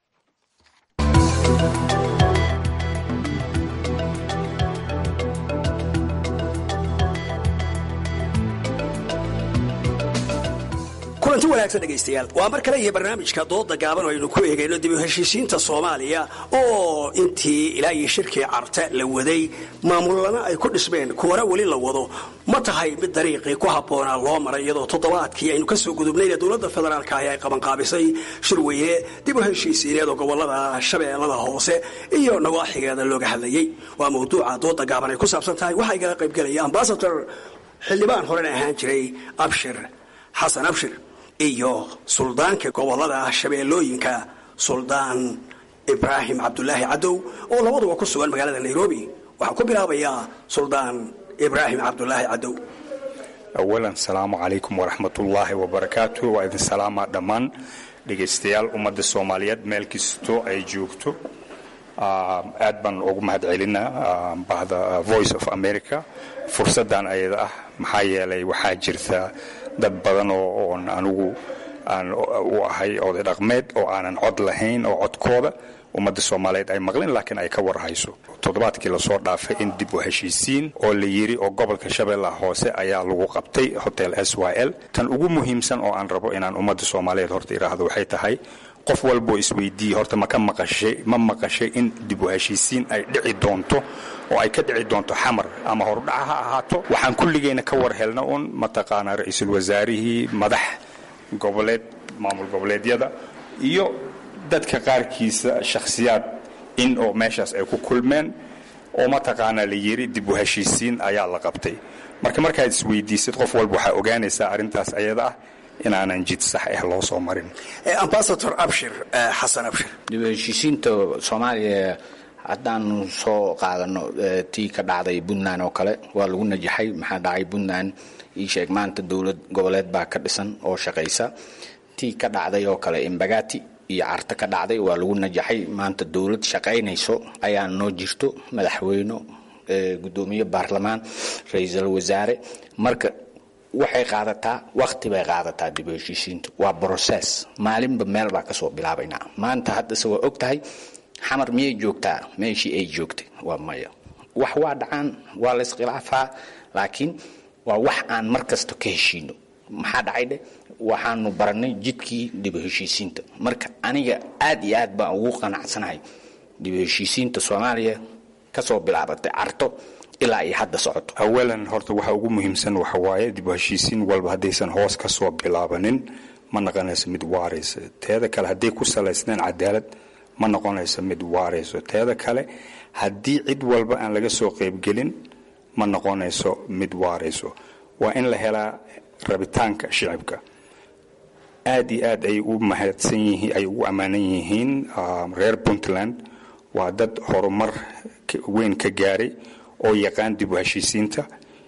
kulanti wanaagsan dhegaystayaal waa mar kale iyo barnaamijka dooda gaaban oo aynu ku eegayno dib u heshiisiinta soomaaliya oo intii ilaa iyo shirkii carte la waday maamulana ay ku dhismeen kuwana weli la wado ma tahay mid dariiqii ku habboonaa loo maray iyadoo toddobaadkii aynu ka soo gudubnayna dowladda federaalka ahi ay qabanqaabisay shirweyne dib u heshiisiineed oo gobolada shabeellada hoose iyo nawaaxigeeda looga hadlayey waa mawduuca dooda gaaban ay ku saabsan tahay waxaa igala qaybgelaya ambasador xildhibaan horena ahaan jiray abshir xasan abshir iyo suldaanka gobolada shabeellooyinka suldaan ibraahim cabdulaahi cadow oo labaduba ku sugan magaalada nairobi waxaan ku bilaabayaa suldaan ibraahim cabdulaahi cadow awalan salaamu calaykum waraxmatullaahi wabarakaatu waa idin salaamaa dhammaan dhegaystayaal ummadda soomaaliyeed meel kastoo ay joogto aad baan ugu mahad celinaa bahda voice of america fursaddan ayada ah maxaa yeelay waxaa jirta dad badan oo oon anigu aan u ahay oday dhaqmeed oo aanan cod lahayn oo codkooda ummadda soomaaliyeed ay maqlin laakiin ay ka warhayso toddobaadkii lasoo dhaafay in dib u heshiisiin oo la yidhi oo gobolka shabeellaha hoose ayaa lagu qabtay hotel s y l tan ugu muhiimsan oo aan rabo inaan ummadda soomaaliyeed horta idhaahdo waxay tahay qof walboo isweydiiyey horta ma ka maqashay ma maqashay in dib u heshiisiin ay dhici doonto oo ay ka dhici doonto xamar ama hordhaca ha ahaato waxaan kulligeyna ka war helna un mataqaanaa ra-iisul wasaarihii madax goboleed maamul goboleedyada iyo dadka qaarkiisa shakhsiyaad in oo meeshaas ay ku kulmeen oo mataqaanaa la yidhi dib u heshiisiin ayaa la qabtay marka markaad isweydiisid qof walba waxaa ogaanaysaa arrintaas ayada ah inaanan jid sax ah loo soo marin ambasador abshir xasan abshir dib u heshiisiinta soomaaliya haddaanu soo qaadano tii ka dhacday puntland oo kale waa lagu najaxay maxaa dhacay puntland ii sheeg maanta dowlad goboleed baa ka dhisan oo shaqaysa tii ka dhacday oo kale imbagati iyo carta ka dhacday waa lagu najaxay maanta dowlad shaqaynayso ayaa noo jirto madaxweyne gudoomiye baarlamaan ra-iisul wasaare marka waxay qaadataa wakti bay qaadataa dib u heshiisiintu waa brocess maalinba meel baa kasoo bilaabaynaa maanta haddase waa og tahay xamar miyay joogtaa meeshii ay joogtay waa maya wax waa dhacaan waa la iskhilaafaa laakiin waa wax aan mar kasta ka heshiino maxaa dhacay dheh waxaanu baranay jidkii dib u heshiisiinta marka aniga aad iyo aad baan ugu qanacsanahay dib u heshiisiinta soomaaliya kasoo bilaabatay carto ilaa ay hadda socoto awalan horta waxa ugu muhiimsan waxa waaye dib u heshiisiin walba haddaysan hoos ka soo bilaabanin ma noqonayso mid waaraysa teeda kale hadday ku salaysneen cadaalad ma noqonayso mid waarayso teeda kale haddii cid walba aan laga soo qaybgelin ma noqonayso mid waarayso waa in la helaa rabitaanka shicibka aad iyo aad ay u mahadsan yihiin ay ugu ammaanan yihiin reer puntland waa dad horumar weyn ka gaaray oo yaqaan dib u heshiisiinta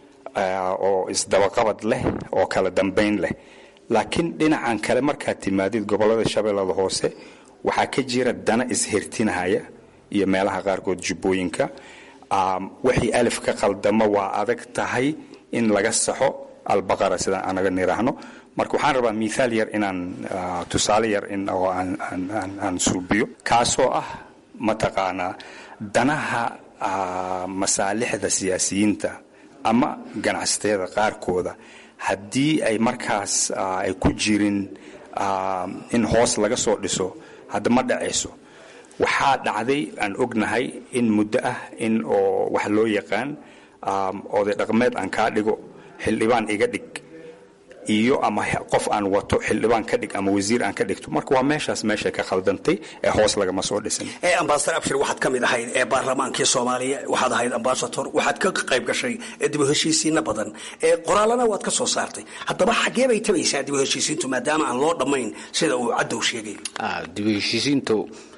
oo isdabaqabad leh oo kala dambayn leh laakiin dhinacan kale markaad timaadid gobollada shabeellada hoose waxaa ka jira dana ishirtinahaya iyo meelaha qaarkood jubbooyinka wixii alif ka qaldamo waa adag tahay in laga saxo albaqara sidaan anaga niraahno marka waxaan rabaa miaal yar inaan tusaale yar oo aan suubiyo kaasoo ah mataqaanaa danaha masaalixda siyaasiyiinta ama ganacsatada qaarkooda haddii ay markaas ay ku jirin in hoos laga soo dhiso hadda ma dhacayso waxaa dhacday aan ognahay in muddo ah in oo wax loo yaqaan oday dhaqmeed aan kaa dhigo xildhibaan iga dhig iyo ama qof aan wato xildhibaan ka dhig ama wasiir aan ka dhigto marka waa meeshaas meeshay ka khaldantay ee hoos lagama soo dhisin ee ambasador abshir waxaad ka mid ahayd ee baarlamaankii soomaaliya waxaad ahayd ambasador waxaad ka qayb gashay dib u heshiisiinno badan ee qoraalana waad ka soo saartay haddaba xaggee bay tabaysaa dib u heshiisiintu maadaama aan loo dhammayn sida uu cadow sheegay dib u heshiisiintu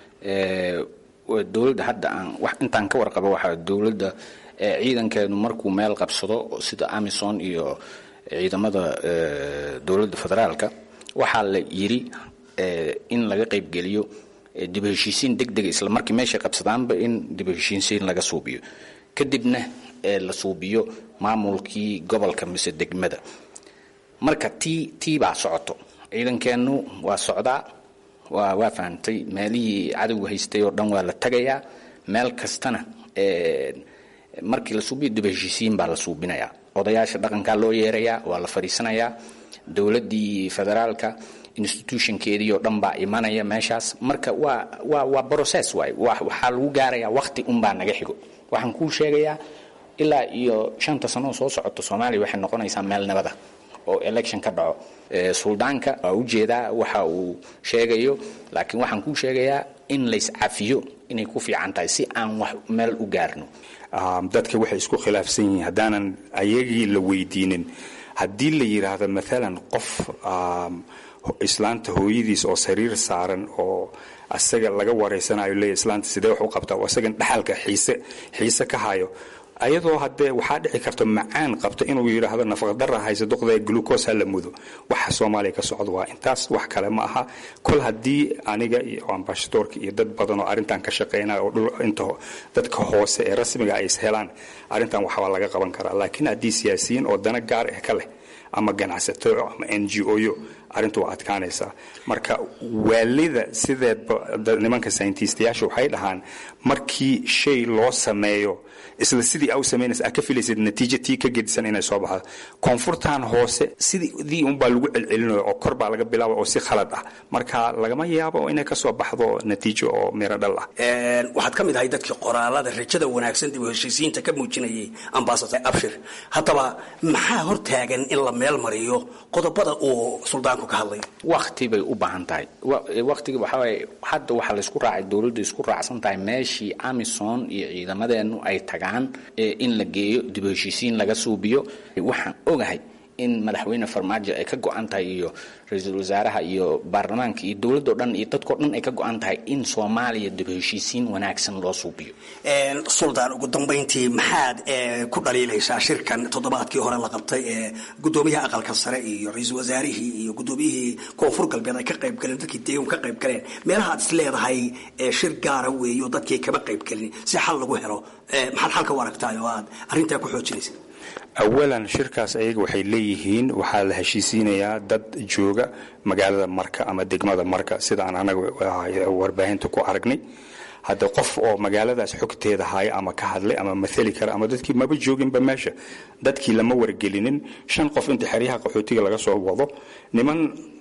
dowladda hadda aan wax intaan ka warqabo waxaa dowladda ciidankeenu markuu meel qabsado sida amison iyo ciidamada dowladda federaalka waxaa la yiri in laga qaybgeliyo dib u heshiisiin deg dega isla markii meeshay qabsadaanba in dib u heshiisiin laga suubiyo kadibna la suubiyo maamulkii gobolka mise degmada marka tii tii baa socoto ciidankeenu waa socdaa waa waa fahamtay meelihii cadowga haystay oo dhan waa la tagayaa meel kastana markii la suubiyo dib u heshiisiin baa la suubinayaa odayaasha dhaqankaa loo yeerayaa waa la fadhiisanayaa dowladdii federaalka institutionkeedii oo dhan baa imanaya meeshaas marka waa waa waa process waay waxaa lagu gaarayaa waqti unbaa naga xigo waxaan kuu sheegayaa ilaa iyo shanta sano oo soo socoto soomaaliya waxay noqonaysaa meel nabada oo election ka dhaco suldaanka waa ujeedaa waxa uu sheegayo laakiin waxaan kuu sheegayaa in layscafiyo inay ku fiican tahay si aan wax meel u gaarno dadka waxay isku khilaafsan yihiin haddaanan ayagii la weydiinin haddii la yidhaahdo maalan qof islaanta hooyadiis oo sariir saaran oo asaga laga wareysanayo leeya islaanta sidee wax u qabtaa oo asagan dhaxalka xiise xiise ka hayo ayadoo haddee waxaa dhici karta macaan qabta inuu yidhaahdo nafaqadara haysa duqda glucos ha la mudo waxa soomaaliya ka socda waa intaas wax kale ma aha kol haddii aniga iyo ambashadoorka iyo dad badan oo arrintan ka shaqeynaya oo dhul inta dadka hoose ee rasmiga ay is helaan arrintan waxbaa laga qaban karaa laakiin haddii siyaasiyiin oo dana gaar ah ka leh ama ganacsato ama n g o yo arrintu waa adkaanaysaa marka waalida sideedba nimanka sayintiistayaasha waxay dhahaan markii shay loo sameeyo isla sidii au samaynaysa aa ka filaysid natiijo tii ka gedisan inay soo baxdo koonfurtan hoose sidii unbaa lagu celcelinayo oo kor baa laga bilaaba oo si khalad ah marka lagama yaabo inay ka soo baxdo natiijo oo miro dhal ah waxaad ka mid ahay dadkii qoraalada rajada wanaagsan dib u heshiisiinta ka muujinayay ambasador abshir haddaba maxaa hortaagan in la meel mariyo qodobada uu suldaanku ka hadlay wakti bay u baahan tahay waktiga waxaa waaye hadda waxaa laysku raacay dowladda isku raacsan tahay meeshii amison iyo ciidamadeenu ay tagaan in la geeyo dib u heshiisiin laga suubiyo waxaan ogahay in madaxweyne farmaajo ay ka go-an tahay iyo ra-iisul wasaaraha iyo baarlamaanka iyo dowladdo dhan iyo dadkao dhan ay ka go-an tahay in soomaaliya dib u heshiisiin wanaagsan loo suubiyo suldaan ugu dambayntii maxaad ku dhaliilaysaa shirkan toddobaadkii hore la qabtay ee gudoomiyaha aqalka sare iyo ra-iisul wasaarihii iyo gudoomiyihii koonfur galbeed ay ka qayb galeen dadkii deegan ka qayb galeen meelaha aad is leedahay shir gaara weeyo dadkii kama qayb gelin si xal lagu helo maxaad xalka u aragtaay oo aad arrintaa ku xoojinaysa awalan shirkaas ayaga waxay leeyihiin waxaa la heshiisiinayaa dad jooga magaalada marka ama degmada marka sida aan anaga warbaahinta ku aragnay hadda qof oo magaaladaas xogteeda haya ama ka hadlay ama maali kara ama dadkii maba jooginba meesha dadkii lama wargelinin shan qof inta xeryaha qaxootiga laga soo wado niman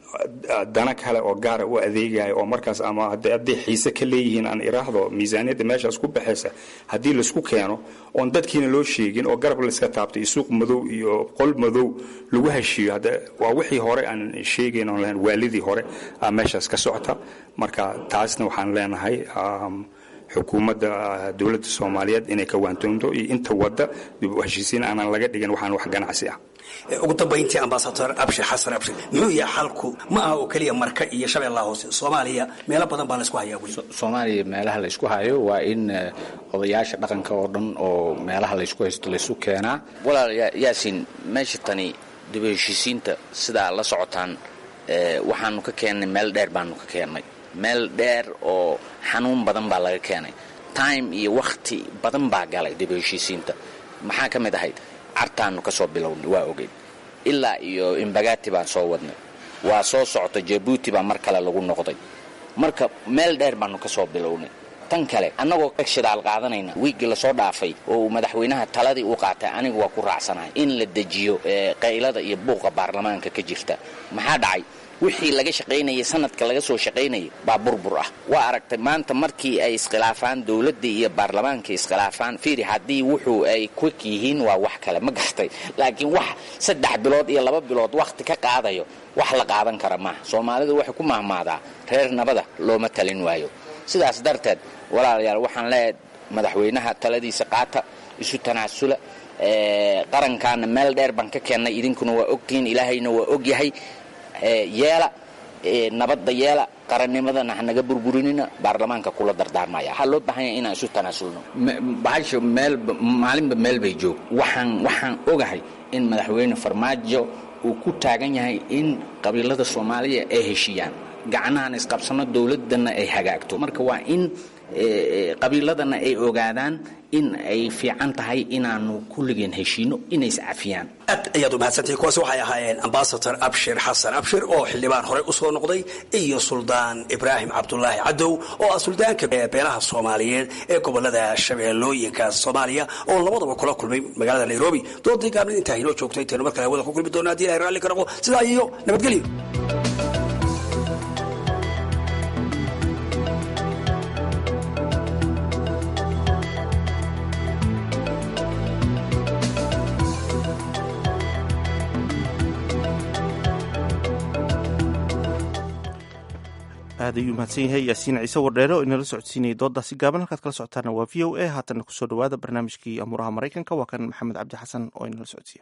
dana kale oo gaara u adeegaya oo markaas ama hadday xiise ka leeyihiin aan iraahdo miisaaniyadda meeshaas ku baxaysa haddii laisku keeno oon dadkiina loo sheegin oo garab layska taabto iyo suuq madow iyo qol madow lagu heshiiyo hadda waa wixii hore aan sheegayn oon lahayn waalidii hore aa meeshaas ka socota marka taasna waxaan leenahay xukuumadda dowladda soomaaliyeed inay ka waantoonto iyo inta wadda dib u heshiisiin aanan laga dhigin waxaan wax ganacsi ah ugu dambayntii ambasador abshir xasan abshir muxuu yahay xalku ma aha oo keliya marka iyo shabeellaha hoose soomaaliya meelo badan baa laysku hayaa weli soomaaliya meelaha laysku hayo waa in odayaasha dhaqanka oo dhan oo meelaha laysku haysto laysu keenaa walaal yaasin meesha tani dib u heshiisiinta sidaa la socotaan waxaanu ka keennay meel dheer baanu ka keennay meel dheer oo xanuun badan baa laga keenay time iyo wakhti badan baa galay dib u heshiisiinta maxaa ka mid ahayd cartaanu ka soo bilownay waa ogeyn ilaa iyo imbagati baan soo wadnay waa soo socota jabuuti baa mar kale lagu noqday marka meel dheer baanu ka soo bilownay tan kale annagoo ka shidaal qaadanayna wiiggii lasoo dhaafay oo uu madaxweynaha taladii u qaatay anigu waa ku raacsanahay in la dejiyo qaylada iyo buuqa baarlamaanka ka jirta maxaa dhacay wixii laga shaqaynayay sanadka laga soo shaqaynayay baa burbur ah waa aragtay maanta markii ay iskhilaafaan dowladdii iyo baarlamaanka iskhilaafaan fiiri haddii wuxuu ay kwik yihiin waa wax kale ma gartay laakiin wax saddex bilood iyo laba bilood wakhti ka qaadayo wax la qaadan kara maaha soomaalidu waxay ku mahmaadaa reer nabada looma talin waayo sidaas darteed walaalayaal waxaan leeyahay madaxweynaha taladiisa qaata isu tanaasula qarankaana meel dheer baan ka keennay idinkuna waa ogtihiin ilaahayna waa ogyahay yeela nabadda yeela qarannimadana hanaga burburinina baarlamaanka kula dardaarmaya waxaa loo baahan yahay inaan isu tanaasulno bahasha meel maalinba meel bay joog waxaan waxaan ogahay in madaxweyne farmaajo uu ku taagan yahay in qabiilada soomaaliya ay heshiiyaan gacnahan isqabsano dowladana ay hagaagto marka waa in qabiiladana ay ogaadaan in ay fiican tahay inaanu kulligeen heshiino inay iscafiyaan aad ayaad u mahadsantahay kuwaasi waxay ahaayeen ambasador abshir xasan abshir oo xildhibaan horey u soo noqday iyo suldaan ibraahim cabdulaahi cadow oo ah suldaanka beelaha soomaaliyeed ee gobolada shabeellooyinka soomaaliya oo labadaba kula kulmay magaalada nairobi doodii gaabnid intaa inoo joogto intaynu mar kale hawada ku kulmi doona hadii ilahay raalli ka noqo sidaa iyo nabadgelyo aad ayuu mahadsan yahay yaasiin ciise wardheere oo inala socodsiinayay dooddaasi gaaban halkaad kala socotaana waa v o a haatanna kusoo dhawaada barnaamijkii amuuraha maraykanka waa kan maxamed cabdi xasan oo inala socodsiiya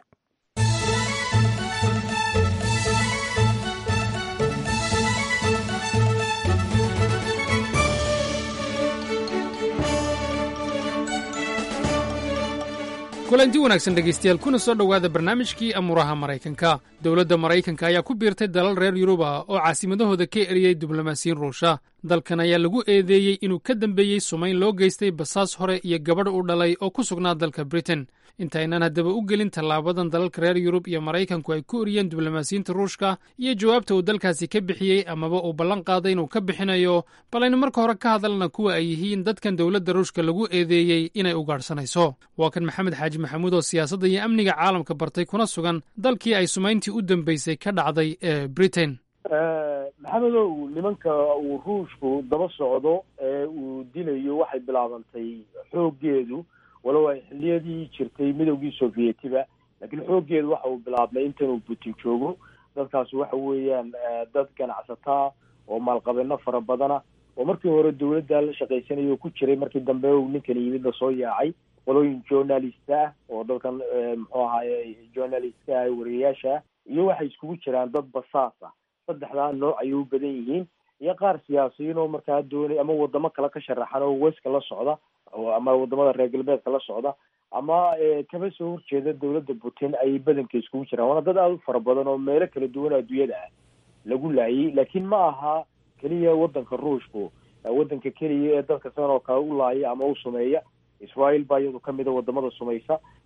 kulanti wanaagsan dhegaystayaal kuna soo dhowaada barnaamijkii amuuraha maraykanka dowladda maraykanka ayaa ku biirtay dalal reer yurub ah oo caasimadahooda ka eriyey diblomaasiyiin ruusha dalkan ayaa lagu eedeeyey inuu ka dambeeyey sumayn loo geystay basaas hore iyo gabadh u dhalay oo ku sugnaa dalka britain intaynaan haddaba u gelin tallaabadan dalalka reer yurub iyo maraykanku ay ku eriyeen diblomaasiyiinta ruushka iyo jawaabta uu dalkaasi ka bixiyey amaba uu ballan qaaday inuu ka bixinayo bal aynu marka hore ka hadalna kuwa ay yihiin dadkan dowladda ruushka lagu eedeeyey inay ugaadhsanayso waa kan maxamed xaaji maxamuud oo siyaasadda iyo amniga caalamka bartay kuna sugan dalkii ay sumayntii u dambeysay ka dhacday ee britain maxamedow nimanka uu ruushku daba socdo ee uu dilayo waxay bilaabantay xooggeedu walow ay xilliyadii jirtay midowgii sovietiba laakiin xooggeedu waxa uu bilaabmay intanuu putin joogo dadkaasi waxa weeyaan dad ganacsataa oo maalqabeeno fara badana oo markii hore dowladda la shaqaysanaya oo ku jiray markii dambe uu ninkan yimid lasoo yaacay qolooyin journalist ah oo dadkan muxuu ahaye journalistka ah wariyayaasha iyo waxay iskugu jiraan dad basaas ah saddexdaa nooc ayay u badan yihiin iyo qaar siyaasiyiin oo markaa doonay ama wadamo kale ka sharaxan oo weska la socda ama wadamada reer galbeedka la socda ama kaba soo horjeeda dowladda putin ayay badanka iskugu jiraan waana dad aada u fara badan oo meelo kala duwan adduunyada ah lagu laayay laakiin ma aha keliya wadanka ruushku wadanka keliya ee dadka sidan oo kale u laaya ama u sumeeya israel baa iyadu kamida wadamada sumaysa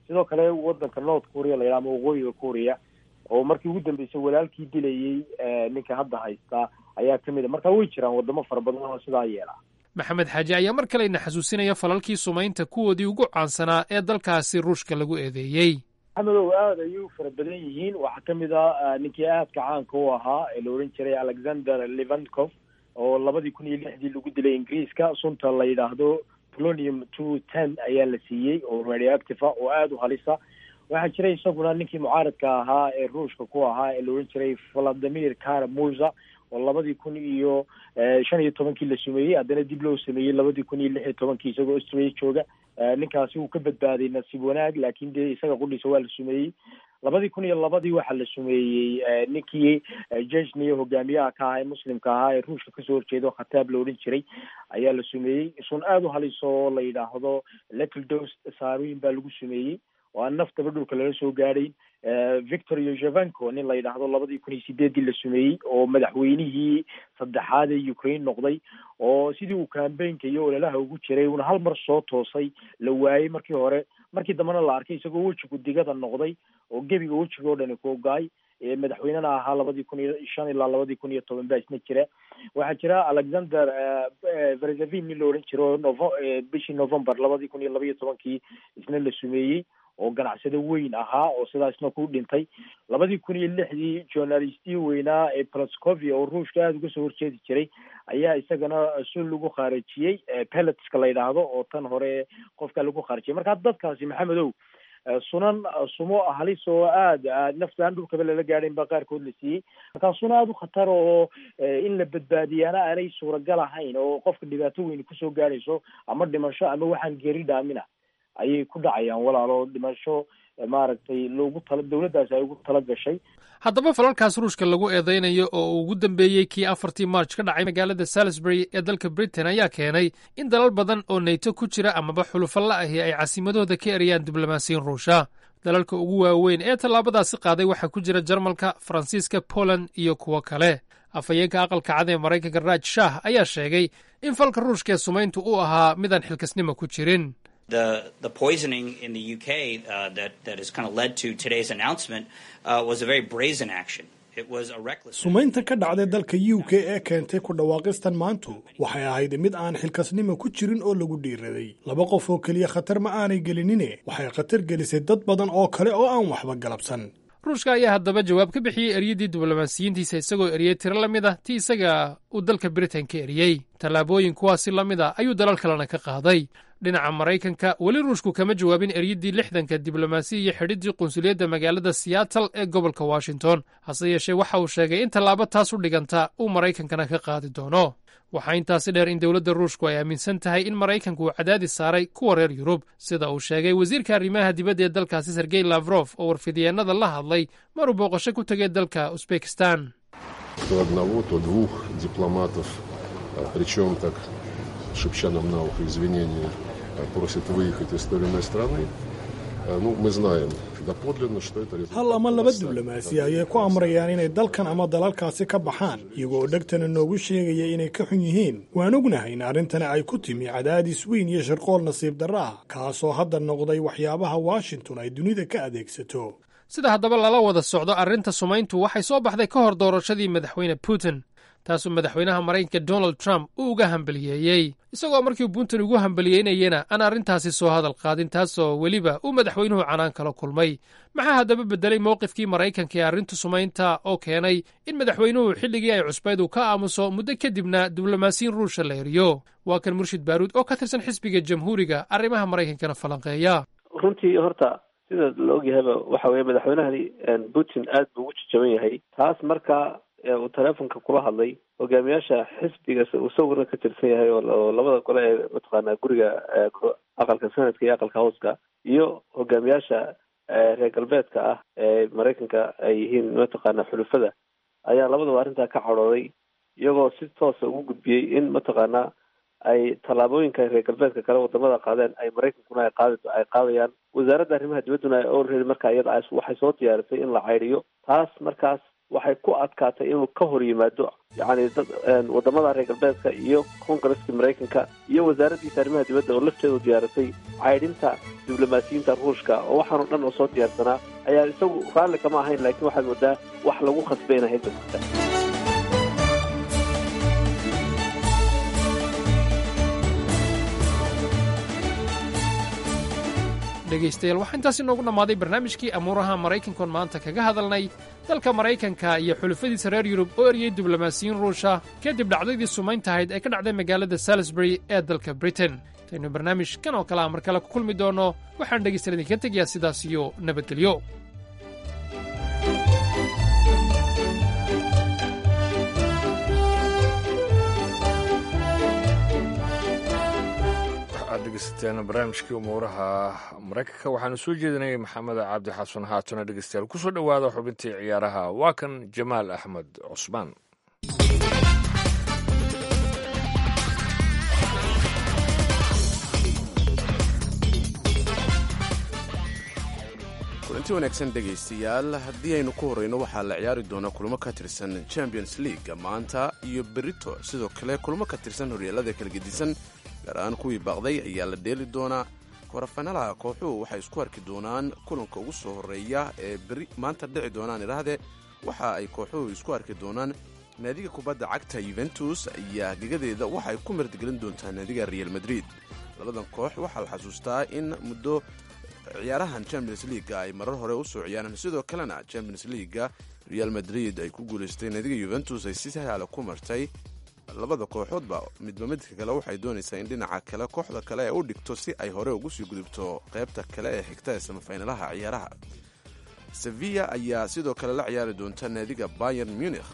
sidoo kale wadanka north korea la yidhaha ama waqooyiga korea oo markii ugu dambeysay walaalkii dilayey ninka hadda haysta ayaa kamid a marka way jiraan wadamo fara badan oo sidaa yeela maxamed xaaji ayaa mar kalena xasuusinaya falalkii sumaynta kuwoodii ugu caansanaa ee dalkaasi ruushka lagu eedeeyey maxamedow aada ayay u fara badan yihiin waxaa kamid a ninkii aadka caanka u ahaa ee la ohan jiray alexander levankov oo labadii kun iyo lixdii lagu dilay ingiriiska sunta la yidhaahdo polonium two ten ayaa la siiyey oo radioactive ah oo aada u halisa waxaa jiray isaguna ninkii mucaaradka ahaa ee ruushka ku ahaa ee la ohan jiray valadimir karamuza oo labadii kun iyo shan iyo tobankii la sumeeyey haddana dib loo sameeyey labadii kun iyo lix iyo tobankii isagoo australia jooga ninkaasi wuu ka badbaaday nasiib wanaag laakin dee isaga qudhiisa waa la sumeeyey labadii kun iyo labadii waxaa la sumeeyey ninkii jeshniya hogaamiyaha ka ahaa ee muslimka ahaa ee ruushka kasoo horjeedo khataab la odhan jiray ayaa la sumeeyey sun aada u haliso oo la yidhaahdo little dos saarooyin baa lagu sumeeyey oo aan naftaba dhulka lala soo gaadhayn victor yozevenko nin la yidhaahdo labadii kun iyo sideedii la sumeeyey oo madaxweynihii saddexaad ee ukraine noqday oo sidii uu cambaynka iyo ololaha ugu jiray uuna hal mar soo toosay la waayey markii hore markii dambena la arkay isagoo wejigu digada noqday oo gebiga wejiga oo dhani ku ogaay madaxweynena ahaa labadii kun iyo shan ilaa labadii kun iyo toban baa isna jira waxaa jira alexander verzavin nin la odhan jiro novo bishii november labadii kun iyo laba iyo tobankii isna la sumeeyey oo ganacsado weyn ahaa oo sidaasna ku dhintay labadii kun iyo lixdii journalistii weynaa ee plascovia oo ruushka aada uga soo horjeedi jiray ayaa isagana sul lagu khaarajiyey pelletska la yidhaahdo oo tan hore qofka lagu khaarajiyay marka dadkaasi maxamedow sunan sumo halis oo aada nafta aan dhulkaba lala gaadhayn baa qaarkood la siiyey markaa suno aada u khatar oo in la badbaadiyaana aanay suuragal ahayn oo qofka dhibaato weyn kusoo gaadhayso ama dhimasho ama waxaan geri dhaamina ayay ku dhacayaan walaalo dhimasho maaragtay loogu tala dawladdaasi ay ugu tala gashay haddaba falalkaas ruushka lagu eedeynayo oo uu ugu dambeeyey kii afartii march ka dhacay magaalada salisbury ee dalka britain ayaa keenay in dalal badan oo nayto ku jira amaba xulufo la ahi ay caasimadooda ka erayaan diblomaasiyin ruusha dalalka ugu waaweyn ee tallaabadaasi qaaday waxaa ku jira jarmalka faransiiska poland iyo kuwo kale afhayeenka aqalka cad ee maraykanka raaj shah ayaa sheegay in falka ruushka ee sumayntu uu ahaa midaan xilkasnimo ku jirin the the poisoning in the UK uh, that that has kind of led to today's announcement uh, was a very brazen action. It was a reckless. sumaynta ka dhacday dalka u k ee keentay ku dhawaaqistan maantu waxay ahayd mid aan xilkasnimo ku jirin oo lagu dhiiraday laba qof oo keliya khatar ma aanay gelinine waxay khatar gelisay dad badan oo kale oo aan waxba galabsan ruushka ayaa haddaba jawaab ka bixiyey eryadii diblomaasiyiintiisa isagoo eriyey tiro la mid ah ti isaga uu dalka britain ka eriyey tallaabooyin kuwaasi la mid a ayuu dalal kalena ka qaaday dhinaca maraykanka weli ruushku kama jawaabin eryadii lixdanka diblomaasi iyo xidhiddii qunsuliyadda magaalada seattle ee gobolka washington hase yeeshee waxa uu sheegay in tallaabo taas u dhiganta uu maraykankana ka qaadi doono waxaa intaasi dheer in dowladda ruushku ay aaminsan tahay in maraykanku uu cadaadis saaray kuwa reer yurub sida uu sheegay wasiirka arrimaha dibadda ee dalkaasi sergey lafrof oo warfidyeenada la hadlay maruu booqasho ku tegay dalka usbekistan то одного, то двух дипломатов, причем так шепча нам на ухо извинения, просят выехать из той или иной страны. Ну, мы знаем доподлинно, что это результат. hal ama laba diblomaasi ayay ku amrayaan inay dalkan ama dalalkaasi ka baxaan iyagoo dhegtana noogu sheegaya inay ka xun yihiin waan ognahay in arrintani ay ku timi cadaadis weyn iyo sharqool nasiib darro ah kaasoo hadda noqday waxyaabaha washington ay dunida ka adeegsato sida haddaba lala wada socdo arrinta sumayntu waxay soo baxday ka hor doorashadii madaxweyne putin taasuu madaxweynaha maraykanka donald trump uu uga hambaliyeeyey isagoo markii putin ugu hambaliyeynayena aan arrintaasi soo hadal qaadin taasoo weliba uu madaxweynuhu canaan kala kulmay maxaa haddaba beddelay mowqifkii maraykanka ee arrinta sumaynta oo keenay in madaxweynuhu xilligii ay cusbayd uu ka aamuso muddo kadibna diblomaasiyin ruusha la eriyo waa kan murshid baaruud oo ka tirsan xisbiga jamhuuriga arrimaha maraykankana falanqeeya runtii horta sida la ogyahayba waxa weeye madaxweynahani putin aad buu ugu jajaban yahay taas marka uu teleefonka kula hadlay hogaamiyaasha xisbiga uu sawirna ka tirsan yahay oo labada gole ee mataqaanaa guriga aqalka senadka iyo aqalka hooska iyo hogaamiyaasha reer galbeedka ah ee maraykanka ay yihiin mataqaana xulufada ayaa labadaba arrintaa ka cadhooday iyagoo si toosa ugu gudbiyey in mataqaanaa ay tallaabooyinka reer galbeedka kale wadamada qaadeen ay maraykankuna ay qaadi ay qaadayaan wasaaradda arrimaha dibadduna already markaa iyada waxay soo diyaarisay in la caydiyo taas markaas waxay ku adkaatay inuu ka hor yimaado yacni dad wadamada reer galbeedka iyo kongareska maraykanka iyo wasaaraddiisa arrimaha dibadda oo lafteedu diyaarisay caydhinta diblomaasiyiinta ruushka oo waxaanoo dhan oo soo diyaarsanaa ayaa isagu raalli kama ahayn laakiin waxaad moodaa wax lagu khasbayna hayba jirta dhegaystayaal waxaa intaasi noogu dhammaaday barnaamijkii amuuraha maraykankoon maanta kaga hadalnay dalka maraykanka iyo xulufadiisa reer yurub oo eryey diblomaasiyiin ruusha kadib dhacdadii sumayntahayd ee ka dhacday magaalada salisbury ee dalka britain intaynu barnaamij kan oo kale a mar kale ku kulmi doonno waxaan dhegaystayaal idinka tegayaa sidaas iyo nabadgelyo waxaad dhegeysateen barnaamijkii umuuraha maraykanka waxaanu soo jeedinayay maxamed cabdi xasan haatuna dhegeystayaal kusoo dhowaada xubintii ciyaaraha waa kan jamaal axmed cusmaan kulanti wanaagsan dhegaystayaal haddii aynu ku horreyno waxaa la ciyaari doonaa kulamo ka tirsan champions league maanta iyo berito sidoo kale kulamo ka tirsan horyaalada kala gedisan gaar ahaan kuwii baaqday ayaa la dheeli doonaa korafanaalaha kooxuhu waxay isku arki doonaan kulanka ugu soo horreeya ee beri maanta dhici doonaan idhaahdee waxa ay kooxuhu isku arki doonaan naadiga kubadda cagta yuventus ayaa gegadeeda waxay ku martigelin doontaa naadiga real madrid labadan koox waxaa la xasuustaa in muddo ciyaarahan champions leaga ay marar hore usoo ciyaareen sidoo kalena champions leaga real madrid ay ku guulaystay naadiga yuventus ay si sahla ku martay labada kooxoodba midba midka kale waxay doonaysaa in dhinaca kale kooxda kale ay u dhigto si ay hore ugu sii gudubto qaybta kale ee xigta ee samafaynalaha ciyaaraha sevilla ayaa sidoo kale la ciyaari doonta naadiga bayern munich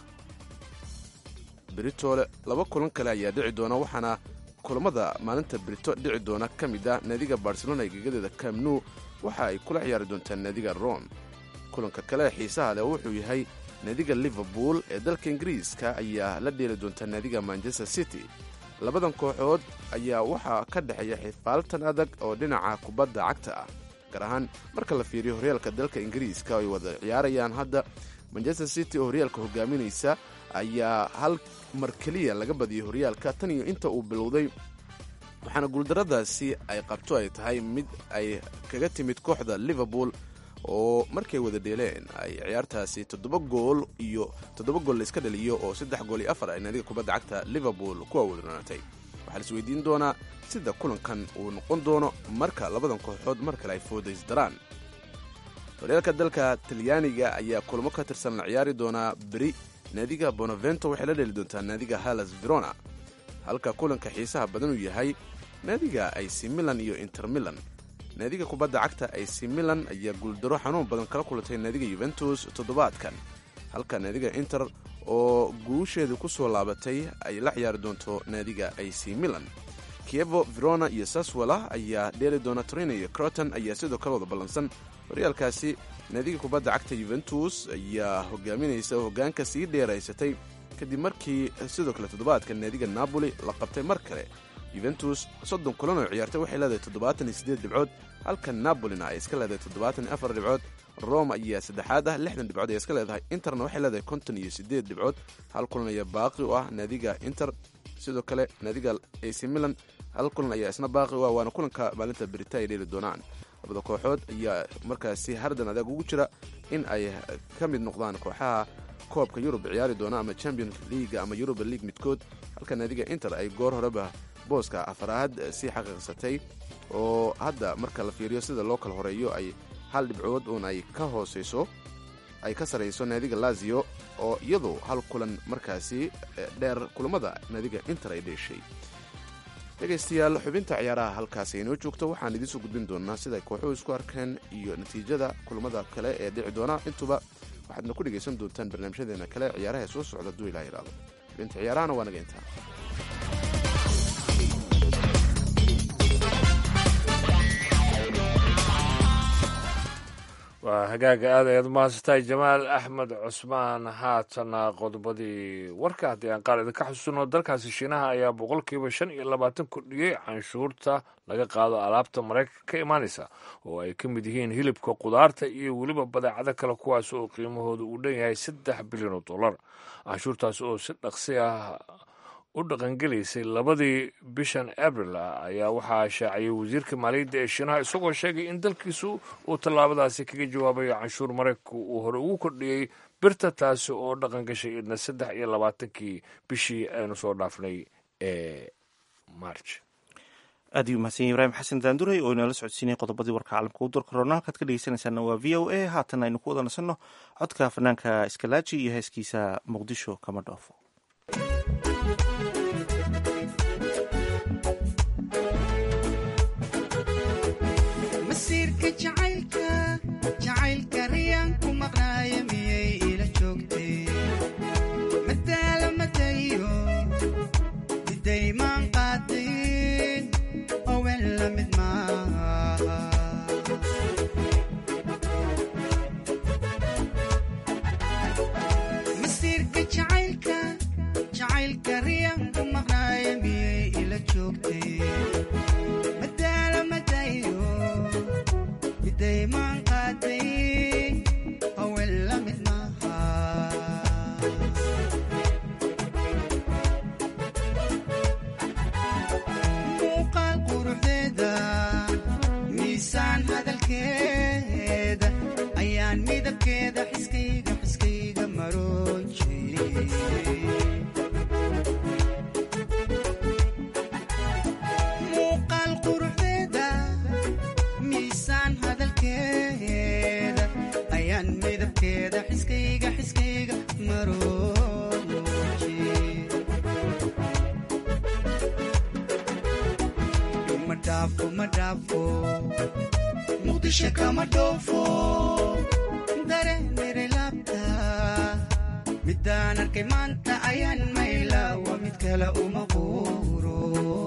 britole laba kulan kale ayaa dhici doona waxaana kulamada maalinta brito dhici doona ka mid ah naadiga barcelona ee gegadeeda camnu waxa ay kula ciyaari doontaa naadiga rome kulanka kale ee xiisaha leh wuxuu yahay naadiga liverpool ee dalka ingiriiska ayaa la dheeli doontaa naadiga manchester city labadan kooxood ayaa waxaa ka dhexeeya xifaaltan adag oo dhinaca kubadda cagta ah gaar ahaan marka la fiiriyo horyaalka dalka ingiriiska ay wada ciyaarayaan hadda manchester city oo horyaalka hogaaminaysa ayaa hal mar keliya laga badiyay horyaalka tan iyo inta uu bilowday waxaana guuldarradaasi ay qabto ay tahay mid ay kaga timid kooxda liverpool oo markay wada dheeleen ay ciyaartaasi toddoba gool iyo toddoba gool layska dhaliyo oo saddex gool iyo afar ay naadiga kubadda cagta liverpool ku awoodnaatay waxaa la isweydiin doonaa sida kulankan uu noqon doono marka labadan kooxood mar kale ay foodaysdaraan horyaalka dalka talyaaniga ayaa kulamo ka tirsan la ciyaari doonaa beri naadiga bonavento waxay la dheli doontaa naadiga halas verona halka kulanka xiisaha badan uu yahay naadiga ac milan iyo inter milan naadiga kubadda cagta ac milan ayaa guuldaro xanuun badan kala kulantay naadiga yuventus toddobaadkan halka naadiga inter oo guusheedu ku soo laabatay ay la ciyaari doonto naadiga ac milan kievo verona iyo saswala ayaa dheeli doona torino iyo croton ayaa sidoo kale wada ballansan horyaalkaasi naadiga kubadda cagta yuventus ayaa hogaaminaysa oo hoggaanka sii dheeraysatay kadib markii sidoo kale toddobaadka naadiga napoli la qabtay mar kale yuventus soddon kulan oo ciyaartay waxay leedahay toddobaatan iyo siddeed dhibcood halka napolina ay iska leedahay toddobaatan iyo afar dhibcood rome ayaa saddexaad ah lixdan dhibcood ay iska leedahay interna waxay leedahay konton iyo siddeed dhibcood hal kulan ayaa baaqi u ah naadiga inter sidoo kale naadiga ac milan hal kulan ayaa isna baaqi u ah waana kulanka maalinta berita ay dheeli doonaan labada kooxood ayaa markaasi hardan adag ugu jira in ay ka mid noqdaan kooxaha koobka yurub ciyaari doona ama champions league ama yuruba league midkood halka naadiga inter ay goor horeba booska afaraad sii xaqiiqsatay oo hadda marka la fiiriyo sida loo kala horeeyo ay hal dhibcood uun ay ka hooseyso ay ka sarayso naadiga lazio oo iyadu hal kulan markaasi dheer kulamada naadiga inter ay dheeshay dhegaystayaal xubinta ciyaaraha halkaasi inoo joogto waxaan idiin soo gudbin doonaa sida ay kooxuhu isku arkeen iyo natiijada kulamada kale ee dhici doona intuba waxaadna ku dhegaysan doontaan barnaamijyadeena kale ciyaaraha soo socda duu ilaa iraado xubinta ciyaarahana waa naga intaa waa hagaaga aad ayaad umahadsantahay jamaal axmed cusmaan haatana qodobadii warka haddii aan qaar idinka xusuuno dalkaasi shiinaha ayaa boqolkiiba shan iyo labaatan kordhiyey canshuurta laga qaado alaabta maraykanka ka imaanaysa oo ay ka mid yihiin hilibka qudaarta iyo weliba badeecado kale kuwaas oo qiimahooda uu dhan yahay saddex bilyan oo dollar canshuurtaas oo si dhaqsi ah u dhaqangelaysay labadii bishan abril ayaa waxaa shaaciyey wasiirka maaliyadda ee shiinaha isagoo sheegay in dalkiisu uu tallaabadaasi kaga jawaabayo canshuur maraykanku uu hore ugu kordhiyey birta taasi oo dhaqan gashay idna saddex iyo labaatankii bishii aynu soo dhaafnay ee march aad ayuu mahadsan yahy ibraahim xasan daanduray oo inala socodsiinaya qodobadii warka caalamka u door korona halkaad ka dhegeysanaysaana waa v o a haatan aynu ku wada nasanno codka fanaanka iskalaaji iyo heeskiisa muqdisho kama dhoofo masiirka jacaylka jacaylka riyaan ku maqnaaya miyay ila joogtay madaala madayo midaymaan qaadayn owen la mid maaha masiirka jacaylka jacaylka riyaan ku maqnaaya miyay ila joogtay madaala madayo midaymaan qaaday owen la mid maaha muuqaal quruxdeeda miisaan hadalkeeda ayaan midabkeeda xiskayga xiskayga maroojiyey muuqaal quruxdeeda miisaan hadalkeeda ayaan midabkeeda xiskayga xiskayga marooji ma dhaafo ma dhaafo muqdisho kama dhoofo dareenere laabta midaan arkay maanta ayaan mayla waa mid kale uma quuro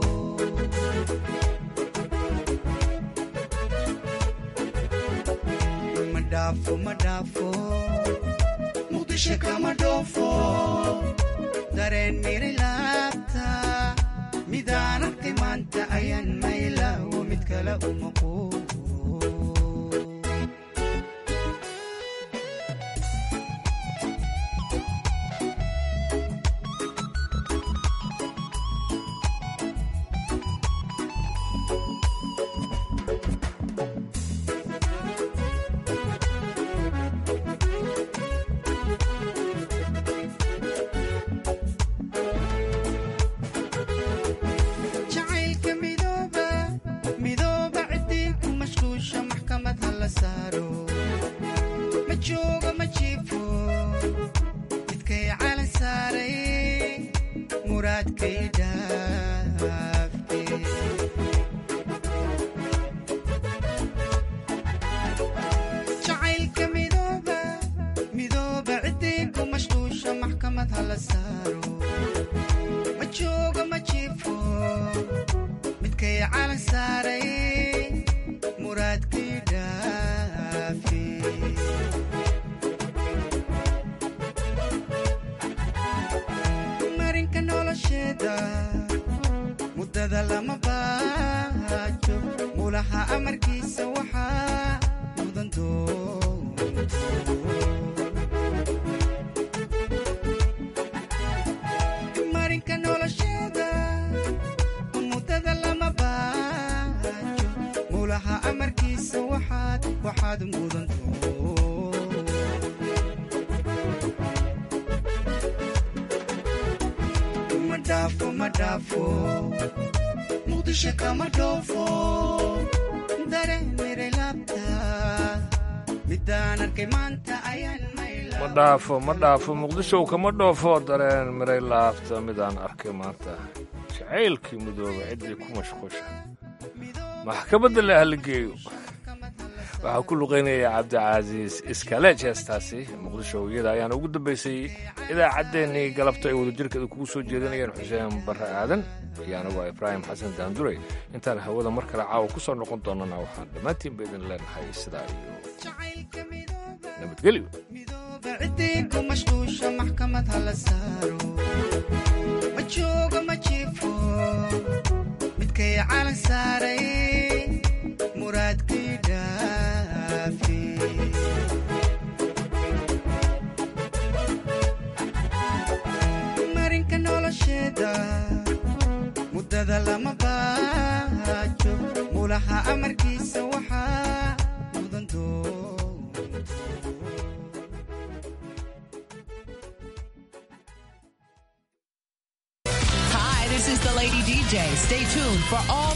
ma dhaafo ma dhaafo muqdisho kama dhoofo dareen miri laabta midaan arkay maanta ayaan mayla waa mid kale uma quuro jacaylka midooba midooba ciddii ku mashquusha maxkamad ha la saaro ma joogo ma jiifo midkay calan saaray muraadkay dhaafe jacaylka midooba midooba ciddii ku mashquusha maxkamad ha la saaro ma joogo ma jiifo midkay calan saaray muraadkii dhaafi marinka nolosheeda muddada lama baajo mulaha amarkiisa waxaa mudan doonto marinka nolosheeda muddada lama baajo mulaha amarkiisa waxaad waxaad mudan ma dhaafo ma dhaafo muqdisho kama dhoofo dareenere laabta midaan arkay maanta ayaan mayla ma dhaafo ma dhaafo muqdisho kama dhoofo dareen miray laabta midaan arkay maanta jacaylkii midooba ciddii ku mashquusha maxkamadda le hala geeyo waxaa ku luqeynaya cabdicasiis iskaleej heestaasi muqdisho iyada ayaana ugu dambaysay idaacaddeenii galabta ay wadajirkeeda kugu soo jeedinayeen xuseen barre aadan iyo anagoo ibraahim xasan daandurey intaan hawada mar kale caawa ku soo noqon doonana waxaan dhammaantiinba idin leenahay sidaa iyo nabadgelyo ciddii ku mashquusha maxkamad ha la saaro ma joogo ma jiifo midkay calan saaray muraadkii dhaafi marinka nolosheeda muddada lama baajo mulaha amarkiisa waxaa mudan doo Hi, this is the Lady DJ. Stay tuned for all